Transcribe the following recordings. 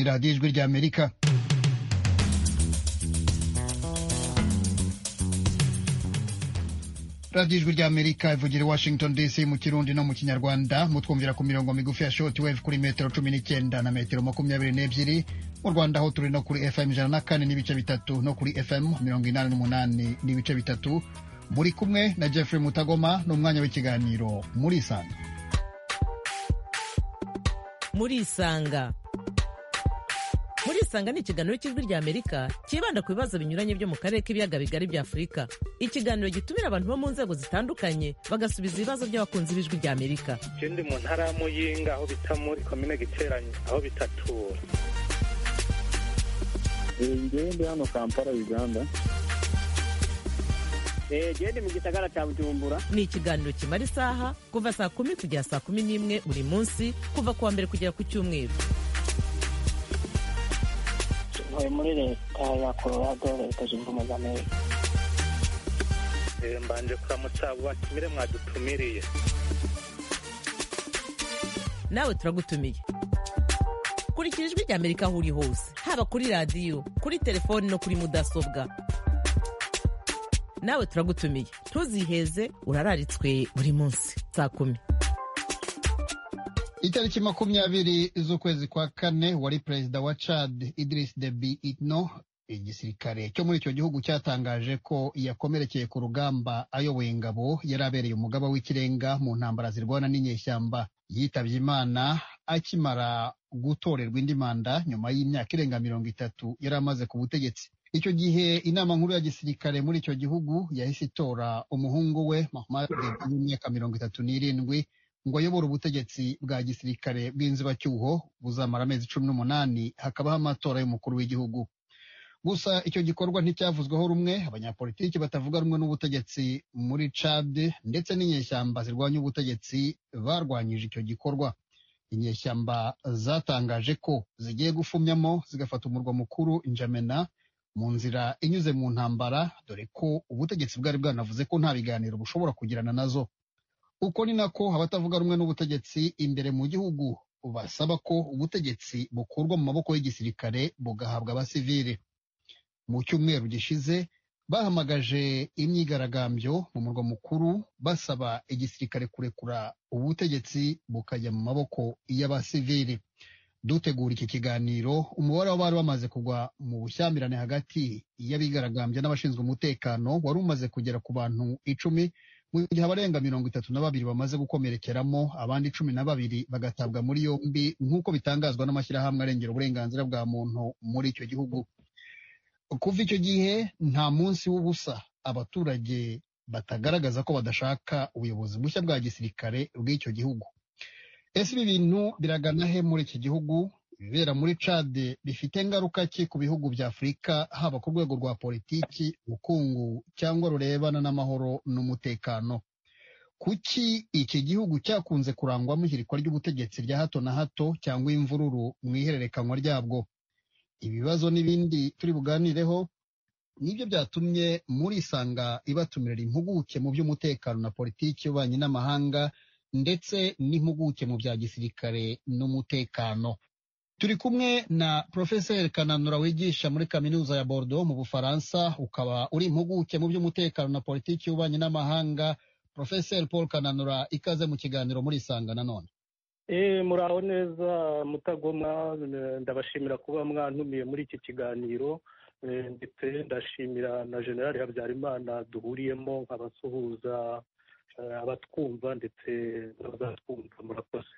radiyo ijwi rya amerika radiyo ijwi rya amerika ivugira i washington dc mu kirundi no mu kinyarwanda mutwumvira ku mirongo migufi ya shoti wevu kuri metero cumi n'icyenda na metero makumyabiri n'ebyiri mu rwanda aho turi no kuri fm ijana na kane n'ibice bitatu no kuri fm mirongo inani n'umunani n'ibice bitatu muri kumwe na jeffrey mutagoma n'umwanya w'ikiganiro muri isanga muri isanga muri isanga ni ikiganiro cy'ijwi rya amerika cyibanda ku bibazo binyuranye byo mu karere k'ibiyaga bigari bya afurika ikiganiro gitumira abantu bo mu nzego zitandukanye bagasubiza ibibazo by'abakunzi b'ijwi rya amerika ndi mu ntara ya muyinga aho bita muri komine giteranye aho bitatura ngende hano kampala uganda gende mu gisagara cya bujumbura ni ikiganiro kimara isaha kuva saa kumi kugera saa kumi n'imwe buri munsi kuva ku wa mbere kugera ku cyumweru ntuye muri leta ya colorado leta zunze ubumwe za amerika mbanje kuramutsa abo batumire mwadutumiriye nawe turagutumiye kurikira ijwi rya amerika aho uri hose haba kuri radiyo kuri telefoni no kuri mudasobwa nawe turagutumiye ntuziheze urararitswe buri munsi saa kumi itariki makumyabiri z'ukwezi kwa kane wari perezida wa chad idris deby itno igisirikare cyo muri icyo gihugu cyatangaje ko yakomerekeye ku rugamba ayoboye ingabo yari abereye umugaba w'ikirenga mu ntambara zirwana n'inyeshyamba yitabye imana akimara gutorerwa indi manda nyuma y'imyaka irenga mirongo itatu yari amaze ku butegetsi icyo gihe inama nkuru ya gisirikare muri icyo gihugu yahise itora umuhungu we Mohamed w'imyaka mirongo itatu n'irindwi ngo ayobore ubutegetsi bwa gisirikare bw'inzibacyuho buzamara amezi cumi n'umunani hakabaho amatora y'umukuru w'igihugu gusa icyo gikorwa nticyavuzweho rumwe abanyapolitiki batavuga rumwe n'ubutegetsi muri cad ndetse n'inyeshyamba zirwanya ubutegetsi barwanyije icyo gikorwa inyeshyamba zatangaje ko zigiye gufumyamo zigafata umurwa mukuru njamena mu nzira inyuze mu ntambara dore ko ubutegetsi bwari bwanavuze ko nta biganiro bushobora kugirana nazo uko ni nako abatavuga rumwe n'ubutegetsi imbere mu gihugu basaba ko ubutegetsi bukurwa mu maboko y'igisirikare bugahabwa abasivili mu cyumweru gishize bahamagaje imyigaragambyo mu murwa mukuru basaba igisirikare kurekura ubutegetsi bukajya mu maboko y'abasivili dutegura iki kiganiro umubare w'abari bamaze kugwa mu bushyamirane hagati y'abigaragambya n'abashinzwe umutekano wari umaze kugera ku bantu icumi mu gihe abarenga mirongo itatu na babiri bamaze gukomerekeramo abandi cumi na babiri bagatabwa muri yombi nk'uko bitangazwa n'amashyirahamwe arengera uburenganzira bwa muntu muri icyo gihugu kuva icyo gihe nta munsi w'ubusa abaturage batagaragaza ko badashaka ubuyobozi bushya bwa gisirikare bw'icyo gihugu ese ibi bintu biragana he muri iki gihugu ibibera muri cade bifite ingaruka ki ku bihugu bya afurika haba ku rwego rwa politiki ubukungu cyangwa rurebana n'amahoro n'umutekano kuki iki gihugu cyakunze kurangwamo ihirikwa ry'ubutegetsi rya hato na hato cyangwa imvururu mu ihererekanwa ryabwo ibibazo n'ibindi turi buganireho nibyo byatumye muri isanga ibatumirira impuguke mu by'umutekano na politiki y'ububanyi n'amahanga ndetse n'impuguke mu bya gisirikare n'umutekano turi kumwe na porofeseri kananura wigisha muri kaminuza ya bordeaux mu bufaransa ukaba uri impuguke mu by'umutekano na politiki y'ububanyi n'amahanga porofeseri paul kananura ikaze mu kiganiro muri isanga nanone muraho neza mutagoma ndabashimira kuba mwantumiye muri iki kiganiro ndetse ndashimira na generali habyarimana duhuriyemo nk'abasuhuza abatwumva ndetse n'abazatwumva murakoze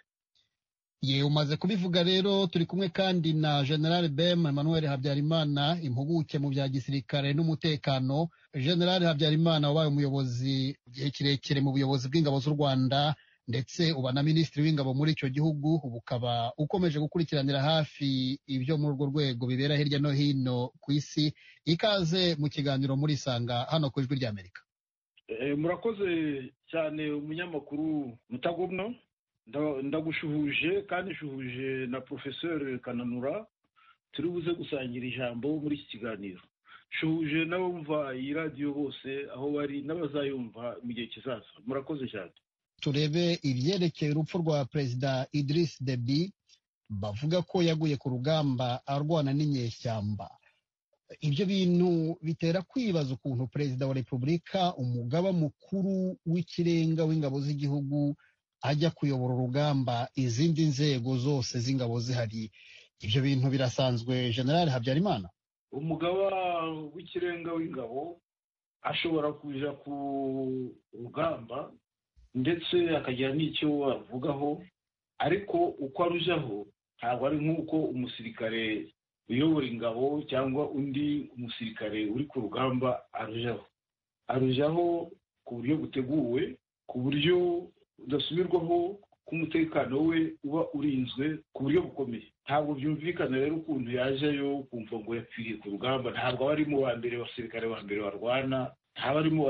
yewe umaze kubivuga rero turi kumwe kandi na general bem emmanuel habyarimana impuguke mu bya gisirikare n'umutekano general habyarimana wabaye umuyobozi igihe kirekire mu buyobozi bw'ingabo z'u rwanda ndetse uba na minisitiri w'ingabo muri icyo gihugu ubu ukaba ukomeje gukurikiranira hafi ibyo muri urwo rwego bibera hirya no hino ku isi ikaze mu kiganiro muri isanga hano ku ijwi ry'amerika murakoze cyane umunyamakuru mutagomwa ndagushuhuje kandi nshuhuje na porofeseri kananura turi buze gusangira ijambo muri iki kiganiro nshuhuje n'abumva iyi radiyo bose aho bari n'abazayumva mu gihe kizaza murakoze cyane turebe ibyerekeye urupfu rwa perezida idirisi debi bavuga ko yaguye ku rugamba arwana n'inyeshyamba ibyo bintu bitera kwibaza ukuntu perezida wa repubulika umugaba mukuru w'ikirenga w'ingabo z'igihugu ajya kuyobora urugamba izindi nzego zose z'ingabo zihari ibyo bintu birasanzwe generale habyarimana umugaba w'ikirenga w'ingabo ashobora kuja ku rugamba ndetse akagira n'icyo avugaho ariko uko arujaho ntabwo ari nk'uko umusirikare uyobora ingabo cyangwa undi musirikare uri ku rugamba arujaho arujaho ku buryo buteguwe ku buryo budasubirwaho ko umutekano we uba urinzwe ku buryo bukomeye ntabwo byumvikana rero ukuntu yajeyo kumva ngo yapfiriye ku rugamba ntabwo aba arimo wa mbere abasirikare ba mbere barwana ntaba arimo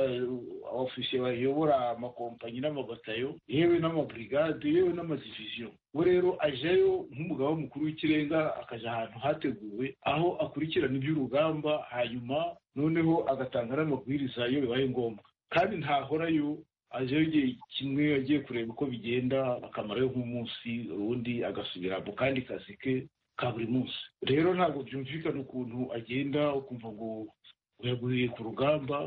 abafishe bayobora amakompanyi n'amabatayo yewe n'amaburigade yewe n'amadiviziyo we rero ajayo nk'umugaba mukuru w'ikirenga akaja ahantu hateguwe aho akurikirana iby'urugamba hanyuma noneho agatanga n'amabwiriza iyo bibaye ngombwa kandi ntahorayo ajeyo igihe kimwe agiye kureba uko bigenda akamarayo nk'umunsi ubundi agasubira mu kandi kazi ke ka buri munsi rero ntabwo byumvikana ukuntu agenda ukumva ngo yaguye ku rugamba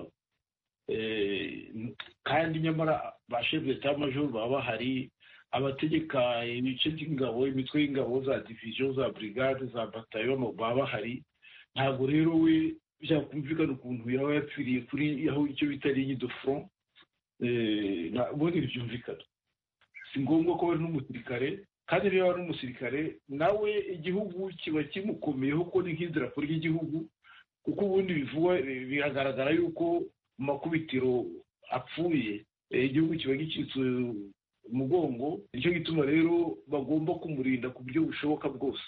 kandi nyamara ba shefu d'etat major baba bahari abategeka ibice by'ingabo imitwe y'ingabo za diviziyo za burigade za batayo baba bahari ntabwo rero we byakumvikana ukuntu yaba yapfiriye kuri aho icyo bita ligne de front ubundi ntibyumvikana si ngombwa ko bari n'umusirikare kandi niba ari umusirikare nawe igihugu kiba kimukomeyeho ko ni nk'idarapo ry'igihugu kuko ubundi bivugwa biragaragara yuko mu makubitiro apfuye igihugu kiba gicitse umugongo nicyo gituma rero bagomba kumurinda ku buryo bushoboka bwose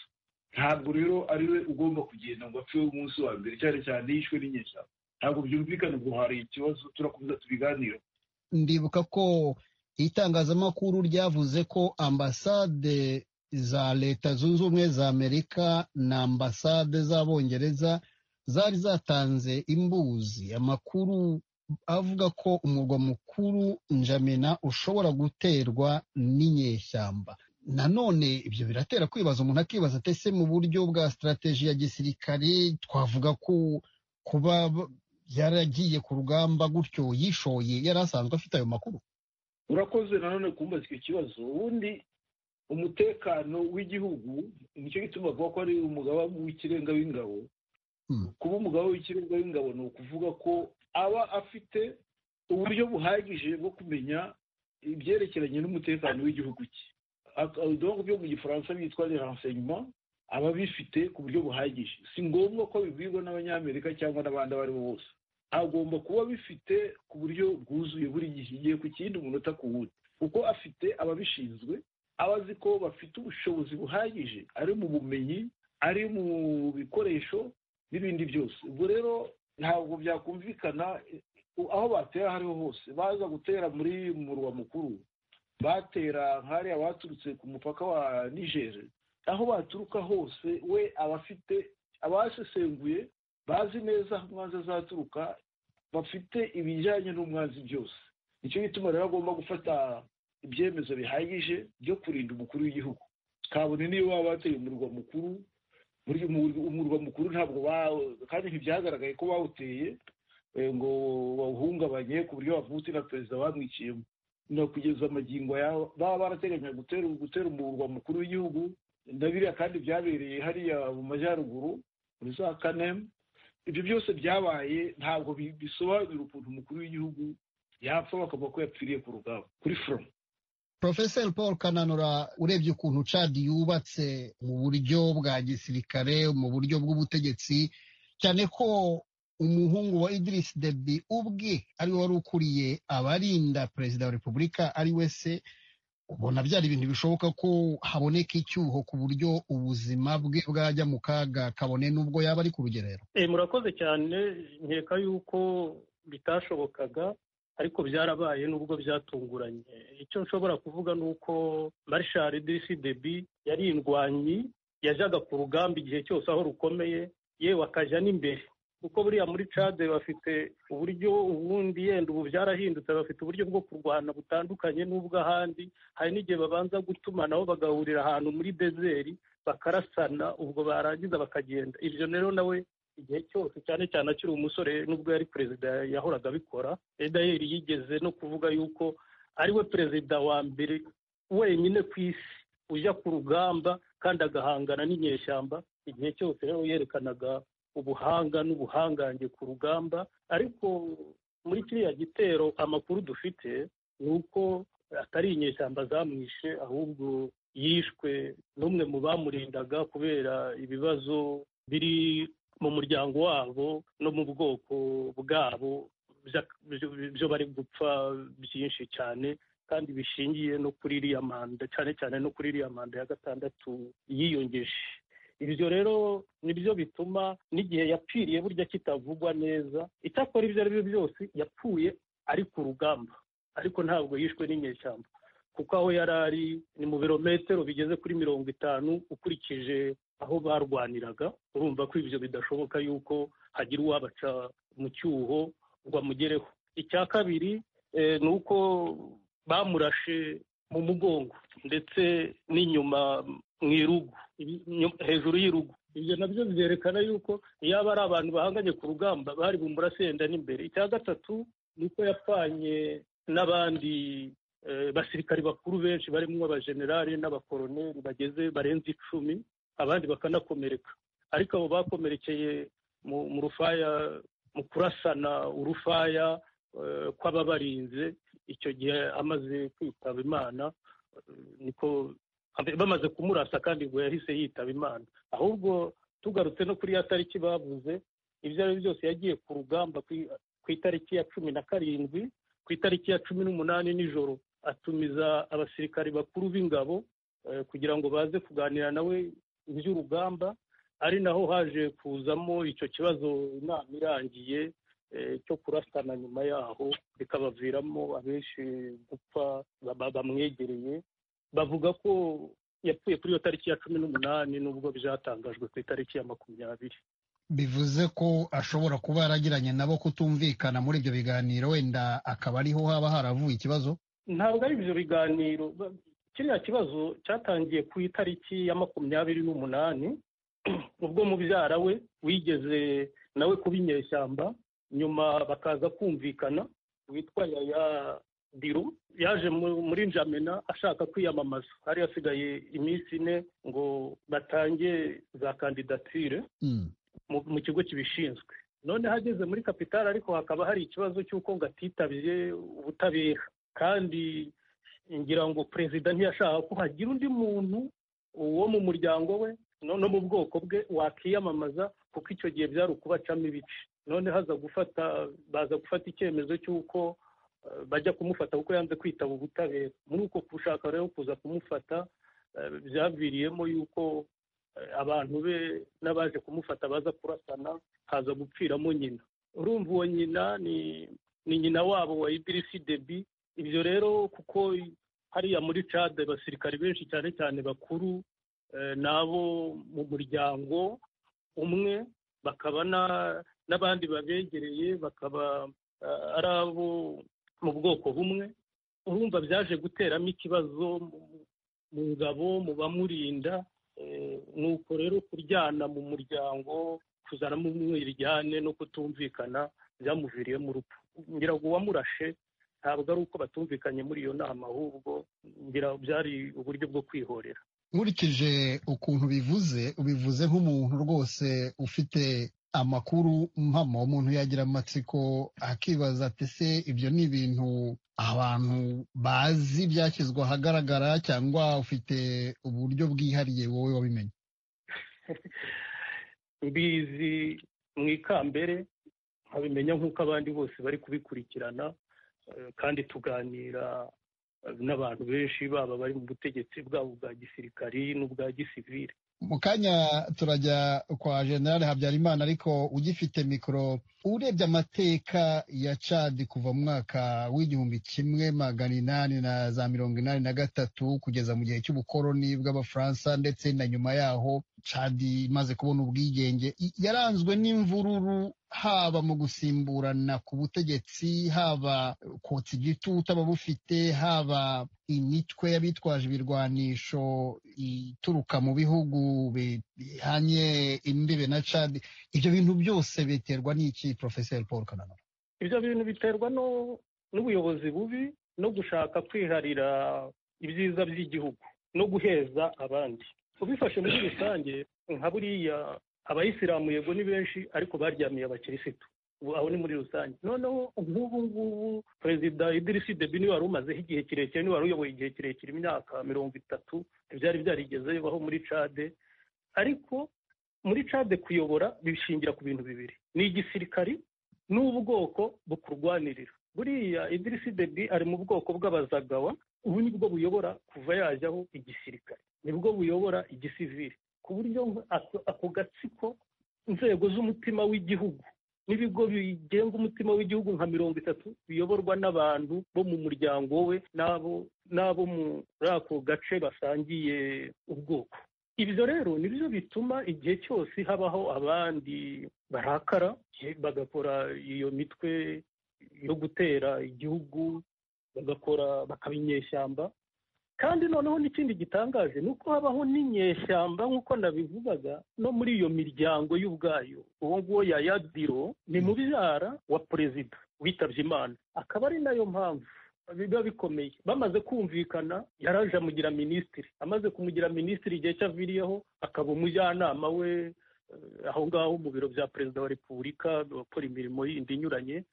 ntabwo rero ari we ugomba kugenda ngo apfe umunsi wa mbere cyane cyane yishwe n'inyeshyamba ntabwo byumvikana ngo hari ikibazo turakomeza tubiganira ndibuka ko itangazamakuru ryavuze ko ambasade za leta zunze ubumwe za amerika na ambasade z'abongereza zari zatanze imbuzi amakuru avuga ko umurwa mukuru njamena ushobora guterwa n'inyeshyamba nanone ibyo biratera kwibaza umuntu akibaza atese mu buryo bwa sitarateji ya gisirikare twavuga ko kuba yaragiye ku rugamba gutyo yishoye yari asanzwe afite ayo makuru urakoze nanone kumbaza icyo kibazo ubundi umutekano w'igihugu nicyo gituma avuga ko ari umugaba w'ikirenga w'ingabo kuba umugabo w'ikirenga w'ingabo ni ukuvuga ko aba afite uburyo buhagije bwo kumenya ibyerekeranye n'umutekano w'igihugu cye udongo byo mu gifaransa bitwa le renseignement aba abifite ku buryo buhagije si ngombwa ko bibwirwa n'abanyamerika cyangwa n'abandi abo ari bo bose agomba kuba abifite ku buryo bwuzuye buri gihe igihe ku kindi umunota ku wundi kuko afite ababishinzwe aba azi ko bafite ubushobozi buhagije ari mu bumenyi ari mu bikoresho n'ibindi byose ubwo rero ntabwo byakumvikana aho batera aho ariho hose baza gutera muri murwa mukuru batera nk'ariya baturutse ku mupaka wa nigeri aho baturuka hose we aba afite abasesenguye bazi neza aho umwanzi azaturuka bafite ibijyanye n'umwanzi byose nicyo gituma rero agomba gufata ibyemezo bihagije byo kurinda umukuru w'igihugu kabone niyo baba bateye umurwa mukuru umurwa mukuru ntabwo kandi ntibyagaragaye ko bawuteye ngo bawuhungabanye ku buryo bavutse na perezida bamwiciyemo kugeza amagingo yabo baba barateganya gutera umurwa mukuru w'igihugu ndabiriya kandi byabereye hariya mu majyaruguru muri za kanemu ibyo byose byabaye ntabwo bisobanura ukuntu umukuru w'igihugu yapfa bakavuga ko yapfiriye ku rugamba kuri foromu porofeseri paul kananura urebye ukuntu cadi yubatse mu buryo bwa gisirikare mu buryo bw'ubutegetsi cyane ko umuhungu wa idirisi debi ubwe ariwe wari ukuriye abarinda perezida wa repubulika ari we se ubona byari ibintu bishoboka ko haboneka icyuho ku buryo ubuzima bwe bwajya mu kaga kabone n'ubwo yaba ari ku rugerero murakoze cyane nkeka yuko bitashobokaga ariko byarabaye nubwo byatunguranye icyo nshobora kuvuga ni uko marishari disi debi yari indwanyi yajyaga ku rugamba igihe cyose aho rukomeye yewe akajya n'imbere kuko buriya muri cade bafite uburyo ubundi yenda ubu byarahindutse bafite uburyo bwo kurwana butandukanye n'ubw'ahandi hari n'igihe babanza gutumanaho bagahurira ahantu muri dezeri bakarasana ubwo barangiza bakagenda ibyo rero nawe igihe cyose cyane cyane akiri umusore nubwo yari perezida yahoraga abikora edayeri yigeze no kuvuga yuko ariwe perezida wa mbere wenyine ku isi ujya ku rugamba kandi agahangana n'inyeshyamba igihe cyose rero yerekanaga ubuhanga n'ubuhangange ku rugamba ariko muri kiriya gitero amakuru dufite ni uko atari inyeshyamba zamwishe ahubwo yishwe n'umwe mu bamurindaga kubera ibibazo biri mu muryango wabo no mu bwoko bwabo byo bari gupfa byinshi cyane kandi bishingiye no kuri iriya manda cyane cyane no kuri iriya manda ya gatandatu yiyongeje ibyo rero nibyo bituma n'igihe yapfiriye burya kitavugwa neza icyakora ibyo ari byo byose yapfuye ari ku rugamba ariko ntabwo yishwe n'inyeshyamba kuko aho yari ari ni mu birometero bigeze kuri mirongo itanu ukurikije aho barwaniraga urumva ko ibyo bidashoboka yuko hagira uwabaca mu cyuho ngo amugereho icya kabiri ni uko bamurashe mu mugongo ndetse n'inyuma mu irugu hejuru y'irugu ibyo nabyo byerekana yuko yaba ari abantu bahanganye ku rugamba bari bumurase yenda n'imbere icya gatatu ni uko yapfanye n'abandi basirikari bakuru benshi barimo abajenerali n'abakoroneri bageze barenze icumi abandi bakanakomereka ariko abo bakomerekeye mu rufaya mu kurasana urufaya kw'ababarinze icyo gihe amaze kwitaba imana niko bamaze kumurasa kandi ngo yahise yitaba imana ahubwo tugarutse no kuri ya tariki bavuze ibyo ari byo byose yagiye ku rugamba ku itariki ya cumi na karindwi ku itariki ya cumi n'umunani nijoro atumiza abasirikari bakuru b'ingabo kugira ngo baze kuganira nawe iby'urugamba ari naho haje kuzamo icyo kibazo inama irangiye cyo kurasana nyuma yaho bikabaviramo abenshi gupfa bamwegereye bavuga ko yapfuye kuri iyo tariki ya cumi n'umunani nubwo byatangajwe ku itariki ya makumyabiri bivuze ko ashobora kuba yaragiranye nabo kutumvikana muri ibyo biganiro wenda akaba ariho haba haravuye ikibazo ntabwo ari ibyo biganiro kiriya kibazo cyatangiye ku itariki ya makumyabiri n'umunani ubwo mubyara we wigeze nawe kuba inyeshyamba nyuma bakaza kumvikana witwa yaya biro yaje muri njamena ashaka kwiyamamaza hari hasigaye iminsi ine ngo batange za kandidatire mu kigo kibishinzwe noneho ageze muri kapitali ariko hakaba hari ikibazo cy'uko ngo atitabye ubutabera kandi ngira ngo perezida ntiyashaka ko hagira undi muntu wo mu muryango we no mu bwoko bwe wakiyamamaza kuko icyo gihe byari ukubacamo ibice none haza gufata baza gufata icyemezo cy'uko bajya kumufata kuko yanze kwitaba ubutabera muri uko gushaka rero kuza kumufata byaviriyemo yuko abantu be n'abaje kumufata baza kurasana haza gupfiramo nyina urumva uwo nyina ni nyina wabo wa idirisi debi ibyo rero kuko hariya muri cade abasirikari benshi cyane cyane bakuru ni abo mu muryango umwe bakaba n'abandi babegereye bakaba ari abo mu bwoko bumwe urumva byaje guteramo ikibazo mu ngabo mu bamurinda ni uko rero kuryana mu muryango kuzanamo umwiryane no kutumvikana byamuviriyemo urupfu ngira ngo uwamurashe ntabwo ari uko batumvikanye muri iyo nama ahubwo ngira byari uburyo bwo kwihorera nkurikije ukuntu bivuze ubivuze nk'umuntu rwose ufite amakuru mpamo umuntu yagira amatsiko akibaza ati se ibyo ni ibintu abantu bazi byashyizwe ahagaragara cyangwa ufite uburyo bwihariye wowe wabimenye mbizi mu ikambere nkabimenya nk'uko abandi bose bari kubikurikirana kandi tuganira n'abantu benshi baba bari mu butegetsi bwabo bwa gisirikari n'ubwa gisivire mu kanya turajya kwa generale habyarimana ariko ugifite mikoro urebye amateka ya cadi kuva mu mwaka w'igihumbi kimwe magana inani na za mirongo inani na gatatu kugeza mu gihe cy'ubukoloni bw'abafaransa ndetse na nyuma yaho cadi imaze kubona ubwigenge i- yaranzwe n'imvururu haba mu gusimburana ku butegetsi haba kotsa igitutu ababufite haba imitwe y'abitwaje ibirwanisho ituruka mu bihugu bihanye imbibe na cadi ibyo bintu byose biterwa n'iki porofeseri paul kananura ibyo bintu biterwa no- n'ubuyobozi bubi no gushaka kwiharira ibyiza by'igihugu no guheza abandi ubifashe muri rusange nka buriya abayisilamu yego ni benshi ariko baryamiye abakirisitu ubu aho ni muri rusange noneho nk'ubu ngubu perezida idirisi debi niwe wari umazeho igihe kirekire niwe wari uyoboye igihe kirekire imyaka mirongo itatu ntibyari byarigeze bibaho muri cade ariko muri cade kuyobora bishingira ku bintu bibiri ni igisirikari n'ubwoko bukurwanirira buriya idirisi debi ari mu bwoko bw'abazagawa ubu ni bwo buyobora kuva yajyaho igisirikare nibwo buyobora igisivili ku buryo nk- ako- ako gatsiko inzego z'umutima w'igihugu n'ibigo bigenga umutima w'igihugu nka mirongo itatu biyoborwa n'abantu bo mu muryango we n'abo n'abo muri ako gace basangiye ubwoko ibyo rero nibyo bituma igihe cyose habaho abandi barakara bagakora iyo mitwe yo gutera igihugu bagakora bakaba inyeshyamba kandi noneho n'ikindi gitangaje ni uko habaho n'inyeshyamba nk'uko nabivugaga no muri iyo miryango y'ubwayo uwo nguwo yayadiro ni mubyara wa perezida witabye imana akaba ari nayo mpamvu biba bikomeye bamaze kumvikana yaraje amugira minisitiri amaze kumugira minisitiri igihe cyaviriyeho akaba umujyanama we eh, aho ngaho mu biro bya perezida wa repubulika bakora imirimo yindi inyuranye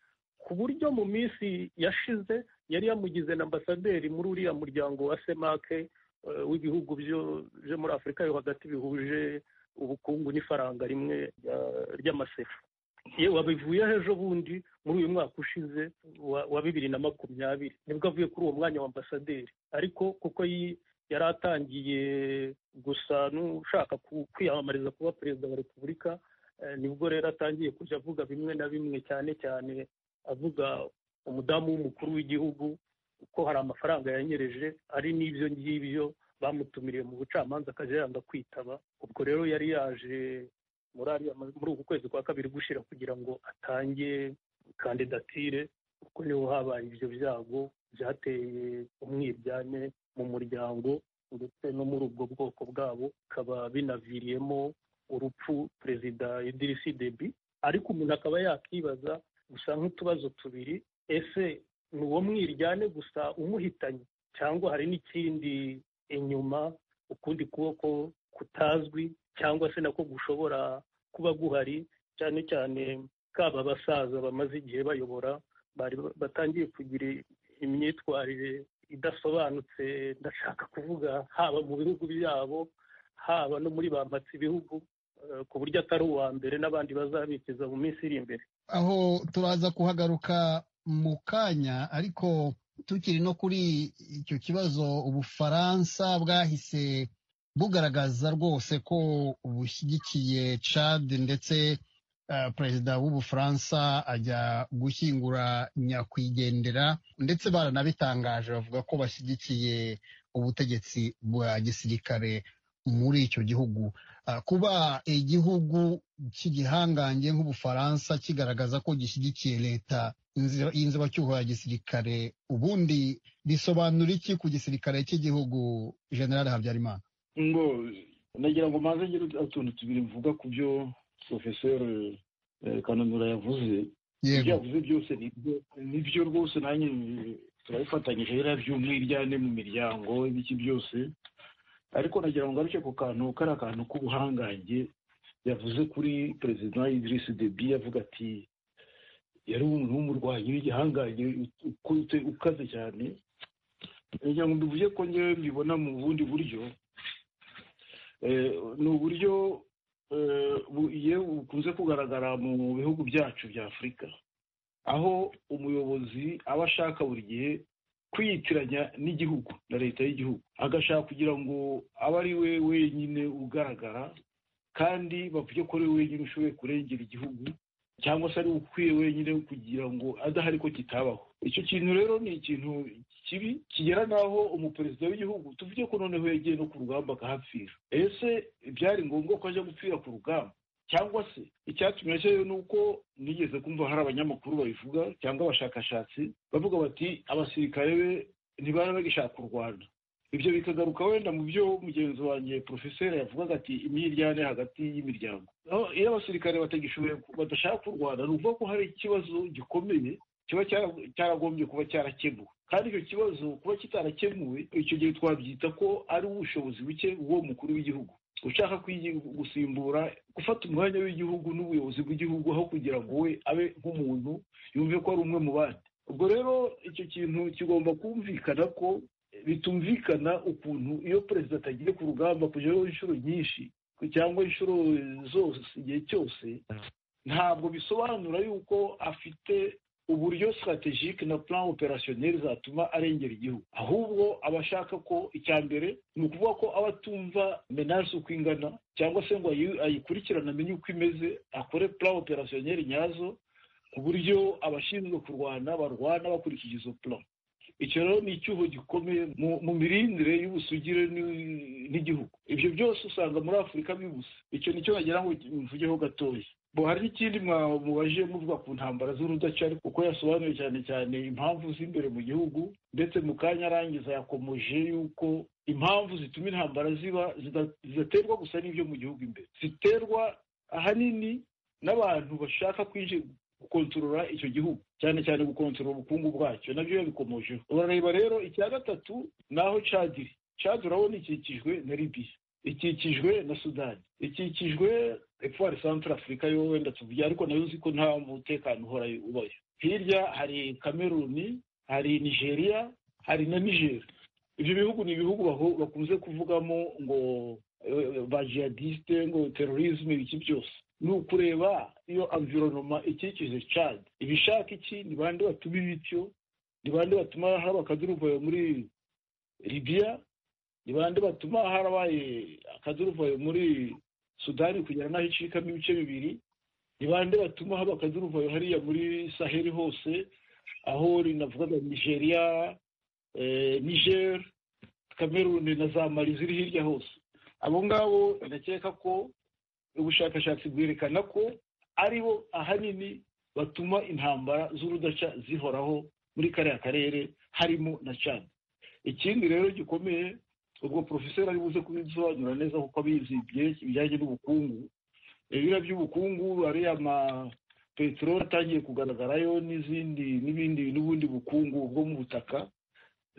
ku buryo mu minsi yashize yari yamugize na ambasaderi muri uriya muryango wa semake eh, w'ibihugu byo- byo muri afurika yo hagati bihuje ubukungu n'ifaranga rimwe rya- ry'amasefa ye wabivuyeho ejo bundi muri uyu mwaka ushize wa- wa bibiri na makumyabiri nibwo avuye kuri uwo mwanya wa ambasaderi ariko kuko yi- yari atangiye gusa n'ushaka ku- kwiyamamariza kuba perezida wa repubulika eh, nibwo rero atangiye kujya avuga bimwe na bimwe cyane cyane avuga umudamu w'umukuru w'igihugu ko hari amafaranga yanyereje ari n'ibyo ngibyo bamutumiriye mu bucamanza akajya yanga kwitaba ubwo rero yari yaje muri ariya ma- muri uku kwezi kwa kabiri gushira kugira ngo atange kandidatire kuko niho habaye ibyo byago byateye umwiryane mu muryango ndetse no muri ubwo bwoko bwabo bikaba binaviriyemo urupfu perezida idirisi debi ariko umuntu akaba yakibaza gusa nk'utubazo tubiri ese ni uwo mwiryane gusa umuhitanye cyangwa hari n'ikindi inyuma ukundi kuboko kutazwi cyangwa se nako gushobora kuba guhari cyane cyane kaba abasaza bamaze igihe bayobora bari batangiye kugira imyitwarire idasobanutse ndashaka kuvuga haba mu bihugu byabo haba no muri bampatse ibihugu eh, ku buryo atari uwa mbere n'abandi bazabikiza mu minsi iri imbere aho turaza kuhagaruka mu kanya ariko tukiri no kuri icyo kibazo ubufaransa bwahise bugaragaza rwose ko bushyigikiye cad ndetse eh, perezida w'ubufaransa ajya gushyingura nyakwigendera ndetse baranabitangaje bavuga ko bashyigikiye ubutegetsi bwa gisirikare muri icyo gihugu Ah, kuba igihugu cy'igihangange nk'ubufaransa kigaragaza ko gishyigikiye leta inzi- y'inzibacyuho ya gisirikare ubundi bisobanura iki ku gisirikare cy'igihugu general habyarimana ngo nagira ngo maze ngire utuntu tubiri mvuga ku byo porofeseri kananura yavuze ibyo yavuze byose nibyo nibyo rwose nanjye turabifatanyije biriya by'umwiryane mu miryango ibiki byose ariko nagira ngo ngaruke ku kantu kariya kantu k'ubuhangange yavuze kuri perezida idirisi debi yavuga ati yari umuntu w'umurwanyi w'igihangange ukutse ukaze cyane nagira ngo mbivuge ko ngewe mbibona mu bundi buryo Eh, ni uburyo eh, bu- iyo bukunze kugaragara mu bihugu byacu bya afurika aho umuyobozi aba ashaka buri gihe kwiyitiranya n'igihugu na leta y'igihugu agashaka kugira ngo abe ari we wenyine ugaragara kandi bavuge ko ari we wenyine ushoboye kurengera igihugu cyangwa se ari we ukwiye wenyine kugira ngo adahari ko kitabaho icyo kintu rero ni ikintu kibi kigera n'aho umuperezida w'igihugu tuvuge ko noneho yagiye no ku rugamba akahapfira ese byari ngombwa ko ajya gupfira ku rugamba cyangwa se icyatumye cyo ni uko nigeze kumva hari abanyamakuru babivuga cyangwa abashakashatsi bavuga bati abasirikare be ntibari bagishaka u rwanda ibyo bikagaruka wenda mu byo mugenzi wanjye porofeseri yavugaga ati imyiryane hagati y'imiryango iyo abasirikare batagishoboye badashaka u rwanda ni ukuvuga ko hari ikibazo gikomeye kiba cyaragombye kuba cyarakemuwe kandi icyo kibazo kuba kitarakemuwe icyo gihe twabyita ko ari ubushobozi buke bw'uwo mukuru w'igihugu ushaka gusimbura gufata umwanya w'igihugu n'ubuyobozi bw'igihugu aho kugira ngo we abe nk'umuntu yumve ko ari umwe mu bandi ubwo rero icyo kintu kigomba kumvikana ko bitumvikana ukuntu iyo perezida atagiye ku rugamba kujyaho inshuro nyinshi cyangwa inshuro zose igihe cyose ntabwo bisobanura yuko afite uburyo sitaratejike na plan operasiyoneri zatuma arengera igihugu ahubwo aba ashaka ko icya mbere ni ukuvuga ko aba atumva menage uko ingana cyangwa se ngo ayikurikirane amenye uko imeze akore plan operasiyoneri nyazo ku buryo abashinzwe kurwana barwana bakurikije izo plan icyo rero ni icyuho gikomeye mu mirindire y'ubusugire n'igihugu ibyo byose usanga muri afurika bibuse icyo nicyo wagira ngo mvugeho gatoya hari n'ikindi mubaje muvuga ku ntambara z'urudacari kuko yasobanuye cyane cyane impamvu z'imbere mu gihugu ndetse mu kanya arangiza yakomeje yuko impamvu zituma intambara ziba zidaterwa gusa n'ibyo mu gihugu imbere ziterwa ahanini n'abantu bashaka kwinjira gukontorora icyo gihugu cyane cyane gukontorora ubukungu bwacyo nabyo yabikomojeho urareba rero icya gatatu ni aho cadiri cadi urabona ikikijwe na libiya ikikijwe na sudani ikikijwe efuwari santara afurika yo wenda tuvuge ariko nayo uzi ko nta mutekano uhora ubayo hirya hari kameruni hari nigeria hari na nigeri ibyo bihugu ni ibihugu bakunze kuvugamo ngo bajiyadisite ngo terorizme ibiki byose ni ukureba iyo amvironoma ikikije cadi ibishaka iki ni bande batuma ibityo ni bande batuma haba akaduruvayo muri libiya ni bande batuma harabaye akaduruvayo muri sudani kugera n'aho icikamo ibice bibiri ni bande batuma haba akaduruvayo hariya muri saheli hose aho rinavugaga nigeria niger kameruni na za mari ziri hirya hose abo ngabo ndakeka ko ubushakashatsi bwerekana ko ari bo ahanini batuma intambara z'urudaca zihoraho muri kariya karere harimo na cani ikindi rero gikomeye ubwo porofeseri ari buze kubisobanura neza kuko abizi ibijyanye n'ubukungu ibira by'ubukungu ariya ma peteroli atangiye kugaragarayo n'izindi n'ibindi n'ubundi bukungu bwo mu butaka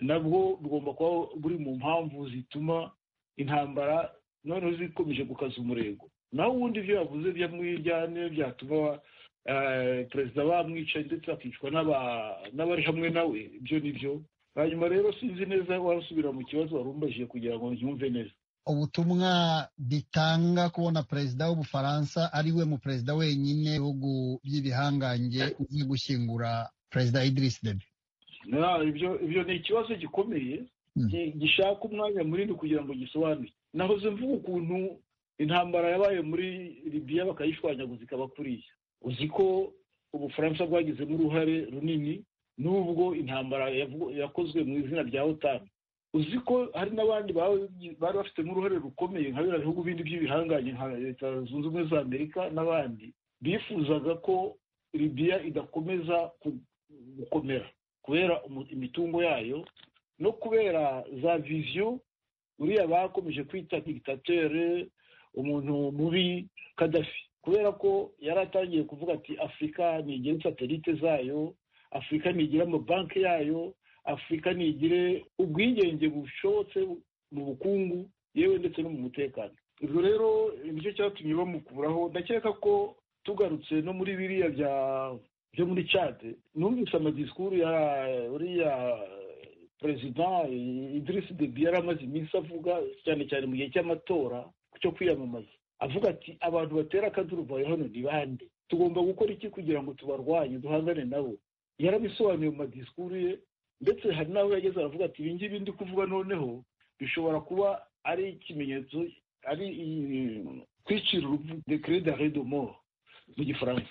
nabwo bugomba kuba buri mu mpamvu zituma intambara noneho zikomeje gukaza umurego naho ubundi ibyo yavuze byamwiryane byatuma perezida bamwica ndetse akicwa n'abari hamwe nawe ibyo ni byo hanyuma rero sinzi neza wasubira mu kibazo wari umbajije kugira ngo yumve neza ubutumwa bitanga kubona perezida w'ubufaransa ari we mu perezida wenyine ibihugu by'ibihangange uzi gushyingura perezida idirisi debi ibyo ni ikibazo gikomeye gishaka umwanya munini kugira ngo gisobanure nahoze mvuga ukuntu intambara yabaye muri libiya bakayishwanyaguza ikaba kuriya uzi ko ubufaransa bwagizemo uruhare runini n'ubwo intambara yakozwe mu izina rya otani uzi ko hari n'abandi bari bafitemo uruhare rukomeye nka biriya bihugu bindi by'ibihangange nka leta zunze ubumwe za amerika n'abandi bifuzaga ko libiya idakomeza gukomera kubera imitungo yayo no kubera za viziyo uriya bakomeje kwita dictatere umuntu mubi kadafi kubera ko yari atangiye kuvuga ati afurika ntigire satelite zayo afurika ntigire amabanki yayo afurika ntigire ubwigenge bushobotse mu bukungu yewe ndetse no mu mutekano ibyo rero nicyo cyatumye bamukuraho ndakeka ko tugarutse no muri biriya byo muri cade numvise amadisikuru ya uriya perezida idirisi debi yari amaze iminsi avuga cyane cyane mu gihe cy'amatora cyo kwiyamamaza avuga ati abantu batera akaduruvayo hano ni bande tugomba gukora iki kugira ngo tubarwanye duhangane nabo yarabisobanuye mu madisikuru ye ndetse hari n'aho yageze aravuga ati ibi ngibi ndi kuvuga noneho bishobora kuba ari ikimenyetso ari kwicira urupfu de kere de mort mu gifaransa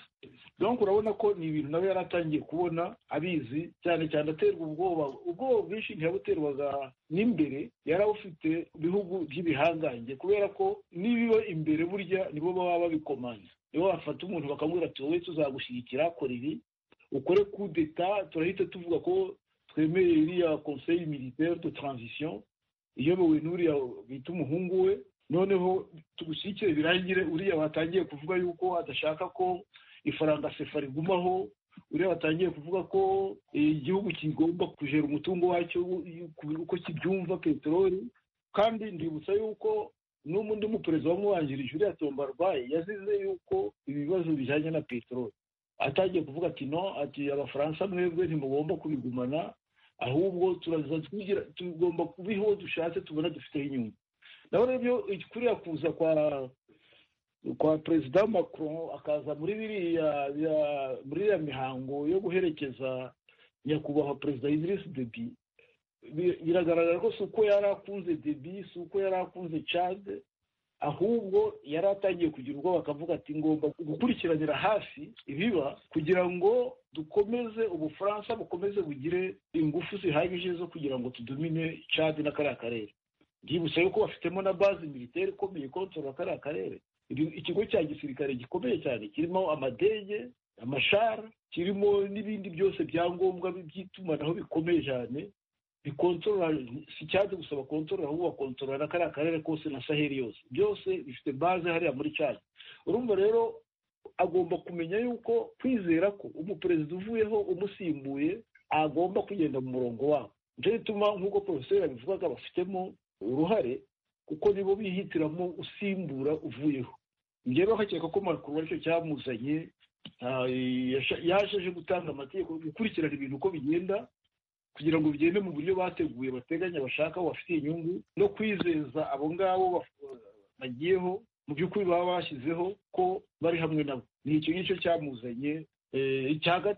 donc urabona ko ni ibintu nawe yari atangiye kubona abizi cyane cyane aterwa ubwoba ubwoba bwinshi ntiyabuterwaga n'imbere yari awufite bihugu by'ibihangange kubera ko n'ibiba imbere burya nibo baba babikomanya nibo bafata umuntu bakamubwira ati wowe tuzagushyigikira kora ibi ukore kudeta turahita tuvuga ko twemeye iriya conseil militaire de transition iyobowe n'uriya bita umuhungu we noneho tugushyigikire birangire uriya watangiye kuvuga yuko adashaka ko ifaranga sefa rigumaho uriya watangiye kuvuga ko igihugu kigomba kujera umutungo wacyo uko kibyumva peteroli kandi ndibutsa yuko n'undi muperezida wamwubangirije uriya tombarwayi yazize yuko ibibazo bijyanye na peteroli atangiye kuvuga ati no ati abafaransa mwebwe ntimugomba kubigumana ahubwo turaza twigira tugomba kubiho dushatse tubona dufiteho inyungu naho rero kuriya kuza kwa kwa perezida macron akaza muri biriya muri iriya mihango yo guherekeza nyakubahwa perezida idirisi debi biragaragara ko si uko yari akunze debi si uko yari akunze cade ahubwo yari atangiye kugira ubwoba akavuga ati ngomba gukurikiranira hafi ibiba kugira ngo dukomeze ubufaransa bukomeze bugire ingufu zihagije zo kugira ngo tudumine cade na kariya karere byibutse yuko bafitemo na bazi militeri ikomeye kontorora kariya karere ikigo cya gisirikare gikomeye cyane kirimo amadege amashara kirimo n'ibindi byose byangombwa by'itumanaho bikomeye cyane bikontorora si cyaje gusa bakontorora ahubwo bakontorora na kariya karere kose na saheli yose byose bifite baze hariya muri cyane urumva rero agomba kumenya yuko kwizera ko umuperezida uvuyeho umusimbuye agomba kugenda mu murongo wabo nicyo gituma nk'uko porofeseri yabivugaga bafitemo uruhare kuko nibo bihitiramo usimbura uvuyeho njyewe bakakeka ko makuru aricyo cyamuzanye yaje aje gutanga amategeko gukurikirana ibintu uko bigenda kugira ngo bigende mu buryo bateguye bateganya bashaka bafitiye inyungu no kwizeza abo ngabo bagiyeho mu by'ukuri baba bashyizeho ko bari hamwe nabo ni icyo ngicyo cyamuzanye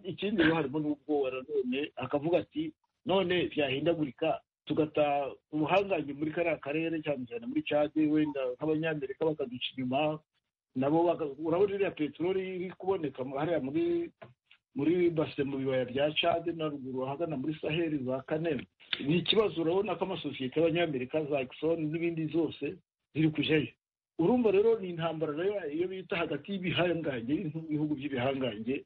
ikindi rero harimo n'ubwoba nanone akavuga ati none byahindagurika tugataha ubuhangange muri kariya karere cyane cyane muri cade wenda nk'abanyamerika bakaduca inyuma nabo urabona iriya peteroli iri kuboneka hariya muri muri base mu bibaya bya cade na ruguru ahagana muri saheli za kanema ni ikibazo urabona ko amasosiyete y'abanyamerika za ekisoni n'ibindi zose ziri kujyayo urumva rero ni intambara nayo iyo bita hagati y'ibihangange n'ibihugu by'ibihangange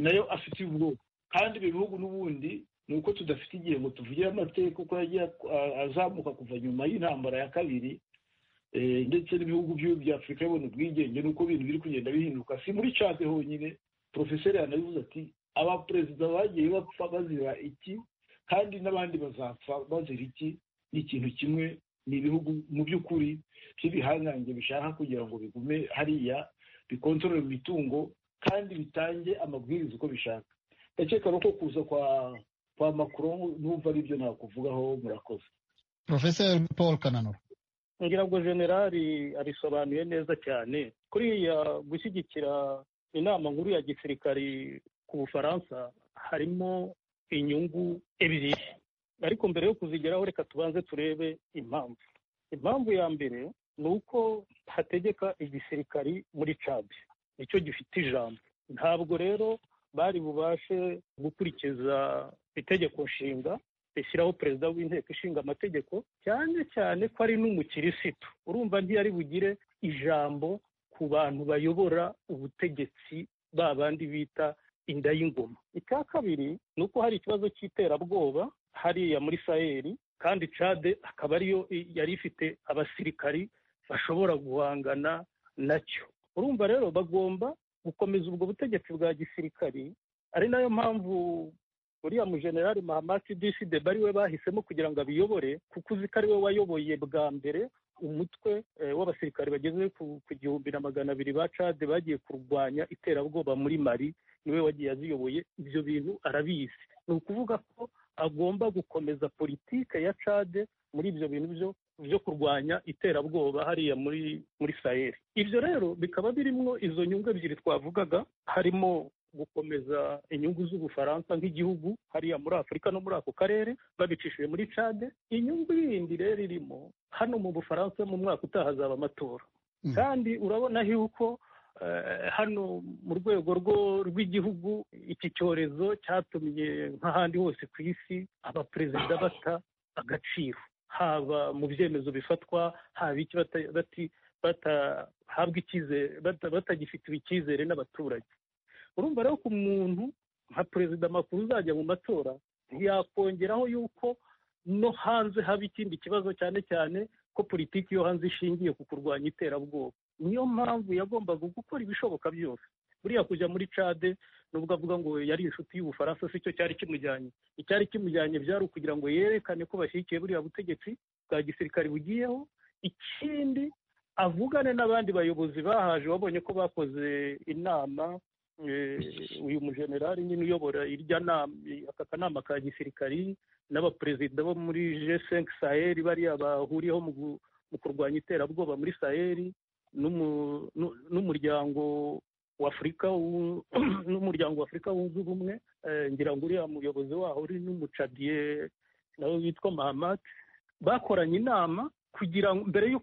nayo afite ubwoko kandi ibi bihugu n'ubundi ni uko tudafite igihe ngo tuvugire amateka uko yagiye azamuka kuva nyuma y'intambara ya kabiri ndetse n'ibihugu bya afurika bibona ubwigenge n'uko ibintu biri kugenda bihinduka si muri cate honyine porofeseri yanabivuze ati abaperezida bagiye bapfa bazira iki kandi n'abandi bazapfa bazira iki ni ikintu kimwe ni ibihugu mu by'ukuri by'ibihangange bishaka kugira ngo bigume hariya bikontorore imitungo kandi bitange amabwiriza uko bishaka ndakeka ko kuza kwa kwa makuru n'ubwo ari byo nakuvugaho murakoze porofeseri paul kananura ngira ngo generali abisobanuye neza cyane kuriya gushyigikira inama nkuru ya gisirikari ku bufaransa harimo inyungu ebyiri ariko mbere yo kuzigeraho reka tubanze turebe impamvu impamvu ya mbere ni uko hategeka igisirikari muri cabi nicyo gifite ijambo ntabwo rero bari bubashe gukurikiza itegeko nshinga rishyiraho perezida w'inteko ishinga amategeko cyane cyane ko ari n'umukirisitu urumva ntiyari bugire ijambo ku bantu bayobora ubutegetsi ba bandi bita inda y'ingoma icya kabiri ni uko hari ikibazo cy'iterabwoba hariya muri saheli kandi cade akaba ariyo yari ifite abasirikari bashobora guhangana nacyo urumva rero bagomba gukomeza ubwo butegetsi bwa gisirikari ari nayo mpamvu uriya mujenerali mahamati disi deba ari we bahisemo kugira ngo abiyobore kuko uzi ko ari we wayoboye bwa mbere umutwe w'abasirikari bageze ku gihumbi na magana abiri ba cade bagiye kurwanya iterabwoba muri mari niwe wagiye aziyoboye ibyo bintu arabizi ni ukuvuga ko agomba gukomeza politike ya cade muri ibyo bintu byo byo kurwanya iterabwoba hariya muri muri saheli ibyo rero bikaba birimwo izo nyungu ebyiri twavugaga harimo gukomeza inyungu z'ubufaransa nk'igihugu hariya muri afurika no muri ako karere babicishije muri cade inyungu yindi rero irimo hano mu bufaransa mu mwaka utaha hazaba amatora kandi urabona yuko hano mu rwego rw'igihugu iki cyorezo cyatumye nk'ahandi hose ku isi abaperezida bata agaciro haba mu byemezo bifatwa haba iki batahabwa icyizere batagifitiwe icyizere n'abaturage urumva rero ku muntu nka perezida makuru uzajya mu matora ntiyakongeraho yuko no hanze haba ikindi kibazo cyane cyane ko politiki yo hanze ishingiye ku kurwanya iterabwoba niyo mpamvu yagombaga gukora ibishoboka byose buriya kujya muri cade nubwo avuga ngo yari inshuti y'ubufaransa si cyo cyari kimujyanye icyari kimujyanye byari ukugira ngo yerekane ko bashyigikiye buriya butegetsi bwa gisirikare bugiyeho ikindi avugane n'abandi bayobozi bahaje babonye ko bakoze inama uyu mujenerali nyine uyobora irya nama aka kanama ka gisirikari n'abaperezida bo muri g5 sahel bariya bahuriyeho mu kurwanya iterabwoba muri sahel n'umuryango w'afurika n'umuryango w'afurika wunze ubumwe ngira ngo uriya muyobozi waho uri n'umucadiye nawe witwa mahamati bakoranye inama kugira ngo mbere yo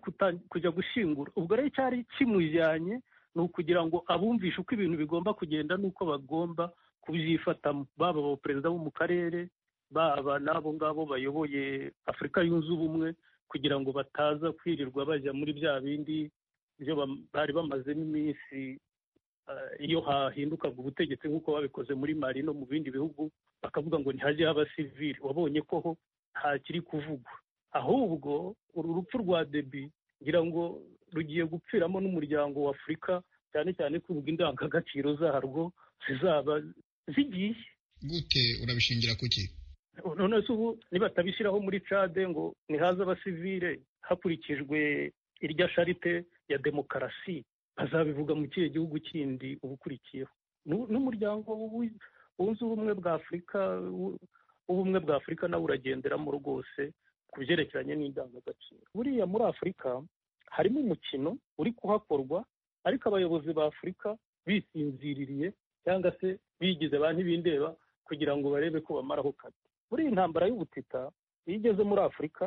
kujya gushyingura ubwo rero cyari kimujyanye ni ukugira ngo abumvishe uko ibintu bigomba kugenda n'uko bagomba kubyifatamo baba abaperezida bo mu karere baba n'abo ngabo bayoboye afurika yunze ubumwe kugira ngo bataza kwirirwa bajya muri bya bindi byo bari bamazemo iminsi iyo hahindukaga ubutegetsi nk'uko babikoze muri mari no mu bindi bihugu bakavuga ngo ntihajye haba sivire wabonye ko ho ntakiri kuvugwa ahubwo uru rupfu rwa debi ngira ngo rugiye gupfiramo n'umuryango w'afurika cyane cyane ko ubwo indangagaciro zarwo zizaba zigiye gute urabishingira kuki none se ubu nibatabishyiraho muri cade ngo nihaze abasivire hakurikijwe irya sharite ya demokarasi bazabivuga mu kihe gihugu kindi ubukurikiyeho n'umuryango wunze ubumwe bwa afurika ubumwe bwa afurika nawe uragenderamo rwose ku byerekeranye n'indangagaciro buriya muri afurika harimo umukino uri kuhakorwa ariko abayobozi ba afurika bisinziririye cyangwa se bigize ba ntibindeba kugira ngo barebe ko bamaraho kare muri iyi ntambara y'ubutita iyo igeze muri afurika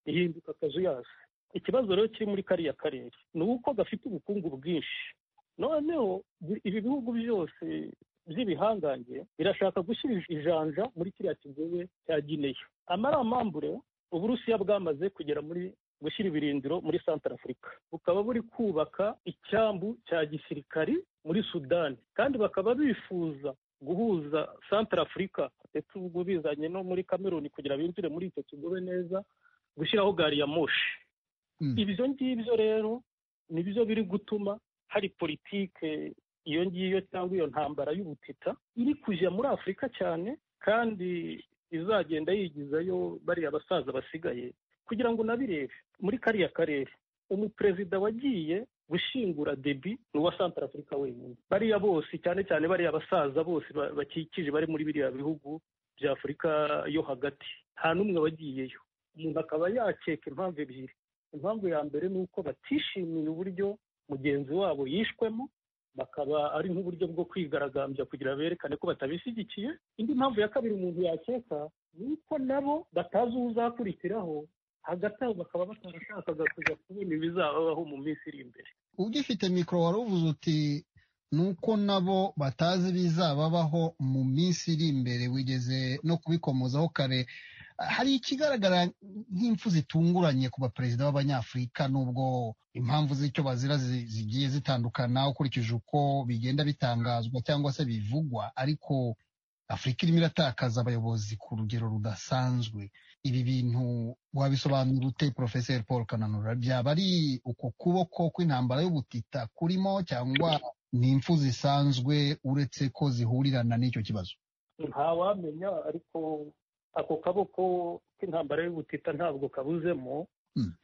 ihinduka akazuyazi ikibazo rero kiri muri kariya karere ni uko gafite ubukungu bwinshi noneho ibi bihugu byose by'ibihangange birashaka gushyira ijanja muri kiriya kigobe cya gineya amaramambure uburusiya bwamaze kugera muri gushyira ibirindiro muri santara afurika bukaba buri kubaka icyambu cya gisirikari muri sudani kandi bakaba bifuza guhuza santara afurika ndetse ubwo bizanye no muri kameruni kugira binjire muri icyo kigobe neza gushyiraho gari ya moshi ibyo ngibyo rero ni byo biri gutuma hari politike iyo ngiyo cyangwa iyo ntambara y'ubutita iri kujya muri afurika cyane kandi izagenda yigizayo bariya basaza basigaye kugira ngo unabirebe muri kariya karere umuperezida wagiye gushyingura debi ni uwa santara afurika wenyine bariya bose cyane cyane bariya basaza bose bakikije bari muri biriya bihugu bya afurika yo hagati nta n'umwe wagiyeyo umuntu akaba yakeka impamvu ebyiri impamvu ya mbere ni uko batishimiye uburyo mugenzi wabo yishwemo bakaba ari nk'uburyo bwo kwigaragambya kugira berekane ko batabishyigikiye indi mpamvu ya kabiri umuntu yakeka ni uko nabo batazi uzakurikiraho hagati aho bakaba batarashakaga kujya kubona ibizabaho mu minsi iri imbere ugifite mikoro wari uvuze uti ni uko nabo batazi ibizababaho mu minsi iri imbere wigeze no kubikomozaho kare hari ikigaragara nk'impfu zitunguranye ku baperezida b'abanyafurika n'ubwo impamvu z'icyo bazira zigiye zitandukana ukurikije uko bigenda bitangazwa cyangwa se bivugwa ariko afurika irimo iratakaza abayobozi ku rugero rudasanzwe ibi bintu wabisobanura ute porofeseri paul kananura byaba ari uko kuboko kw'intambara y'ubutita kurimo cyangwa ni impfu zisanzwe uretse ko zihurirana n'icyo kibazo ntawamenya ariko ako kaboko k'intambara y'ubutita ntabwo kabuzemo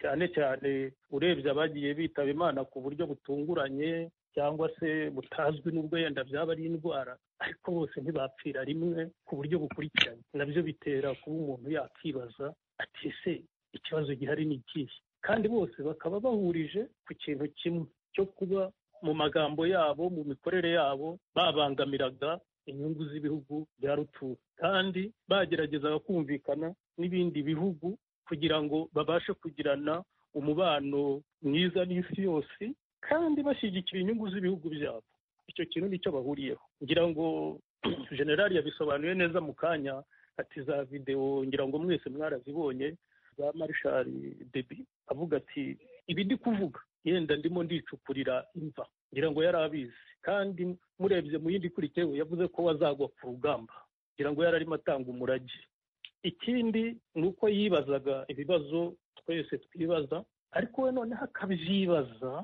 cyane cyane urebye abagiye bitaba imana ku buryo butunguranye cyangwa se butazwi n'ubwo yenda byaba ari indwara ariko bose ntibapfira rimwe ku buryo bukurikiranye nabyo bitera kuba umuntu yakibaza ati ese ikibazo gihari ni ikihe kandi bose bakaba bahurije ku kintu kimwe cyo kuba mu magambo yabo mu mikorere yabo babangamiraga inyungu z'ibihugu bya rutura kandi bageragezaga kumvikana n'ibindi bihugu kugira ngo babashe kugirana umubano mwiza n'isi yose kandi bashyigikira inyungu z'ibihugu byabo icyo kintu nicyo bahuriyeho ngira ngo generali yabisobanuye neza mu kanya ati za videwo ngira ngo mwese mwarazibonye za marishari debi avuga ati ibi ndi kuvuga yenda ndimo ndicukurira imva ngira ngo yari abizi kandi murebye mu yindi ikurikiyeho yavuze ko wazagwa ku rugamba ngira ngo yari arimo atanga umurage ikindi ni uko yibazaga ibibazo twese twibaza ariko we noneho akabyibaza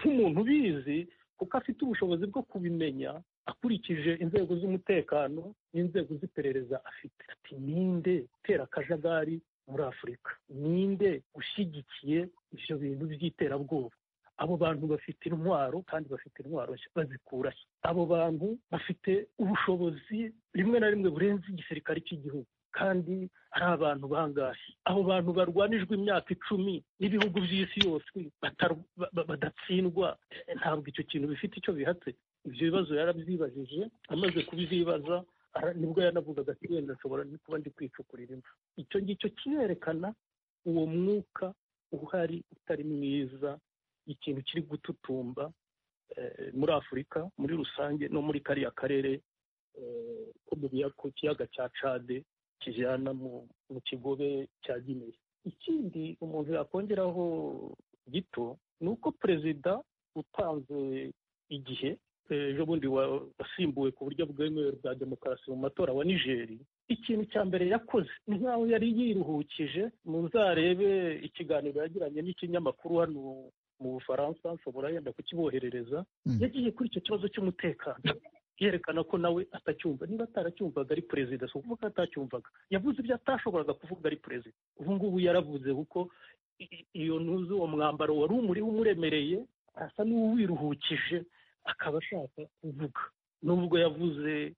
nk'umuntu ubizi kuko afite ubushobozi bwo kubimenya akurikije inzego z'umutekano n'inzego z'iperereza afite ati ninde utera akajagari muri afurika ninde ushyigikiye ibyo bintu by'iterabwoba abo bantu bafite intwaro kandi bafite intwaro bazikura abo bantu bafite ubushobozi rimwe na rimwe burenze igisirikare cy'igihugu kandi ari abantu bangahe abo bantu barwanijwe imyaka icumi n'ibihugu by'isi yose badatsindwa ntabwo icyo kintu bifite icyo bihatse ibyo bibazo yarabyibajije amaze kubizibaza nibwo yanavugaga ati wenda nshobora kuba ndi kwicukurira imva icyo ngicyo kirerekana uwo mwuka uhari utari mwiza ikintu kiri gututumba muri afurika muri rusange no muri kariya karere ko mu kiyaga cya cade kijyana mu kigobe cya gineya ikindi umuntu yakongeraho gito ni uko perezida utanze igihe ejo bundi wasimbuwe ku buryo bwemewe bwa demokarasi mu matora wa nigeri ikintu cya mbere yakoze ni nk'aho yari yiruhukije muzarebe ikiganiro yagiranye n'ikinyamakuru hano mu bufaransa nshobora yenda kukiboherereza yagiye kuri icyo kibazo cy'umutekano yerekana ko nawe atacyumva niba ataracyumvaga ari perezida si ukuvuga ko atacyumvaga yavuze ibyo atashoboraga kuvuga ari perezida ubu ngubu yaravuze kuko iyo ntuzi uwo mwambaro wari umuriho umuremereye asa n'uwiruhukije akaba ashaka kuvuga nubwo yavuze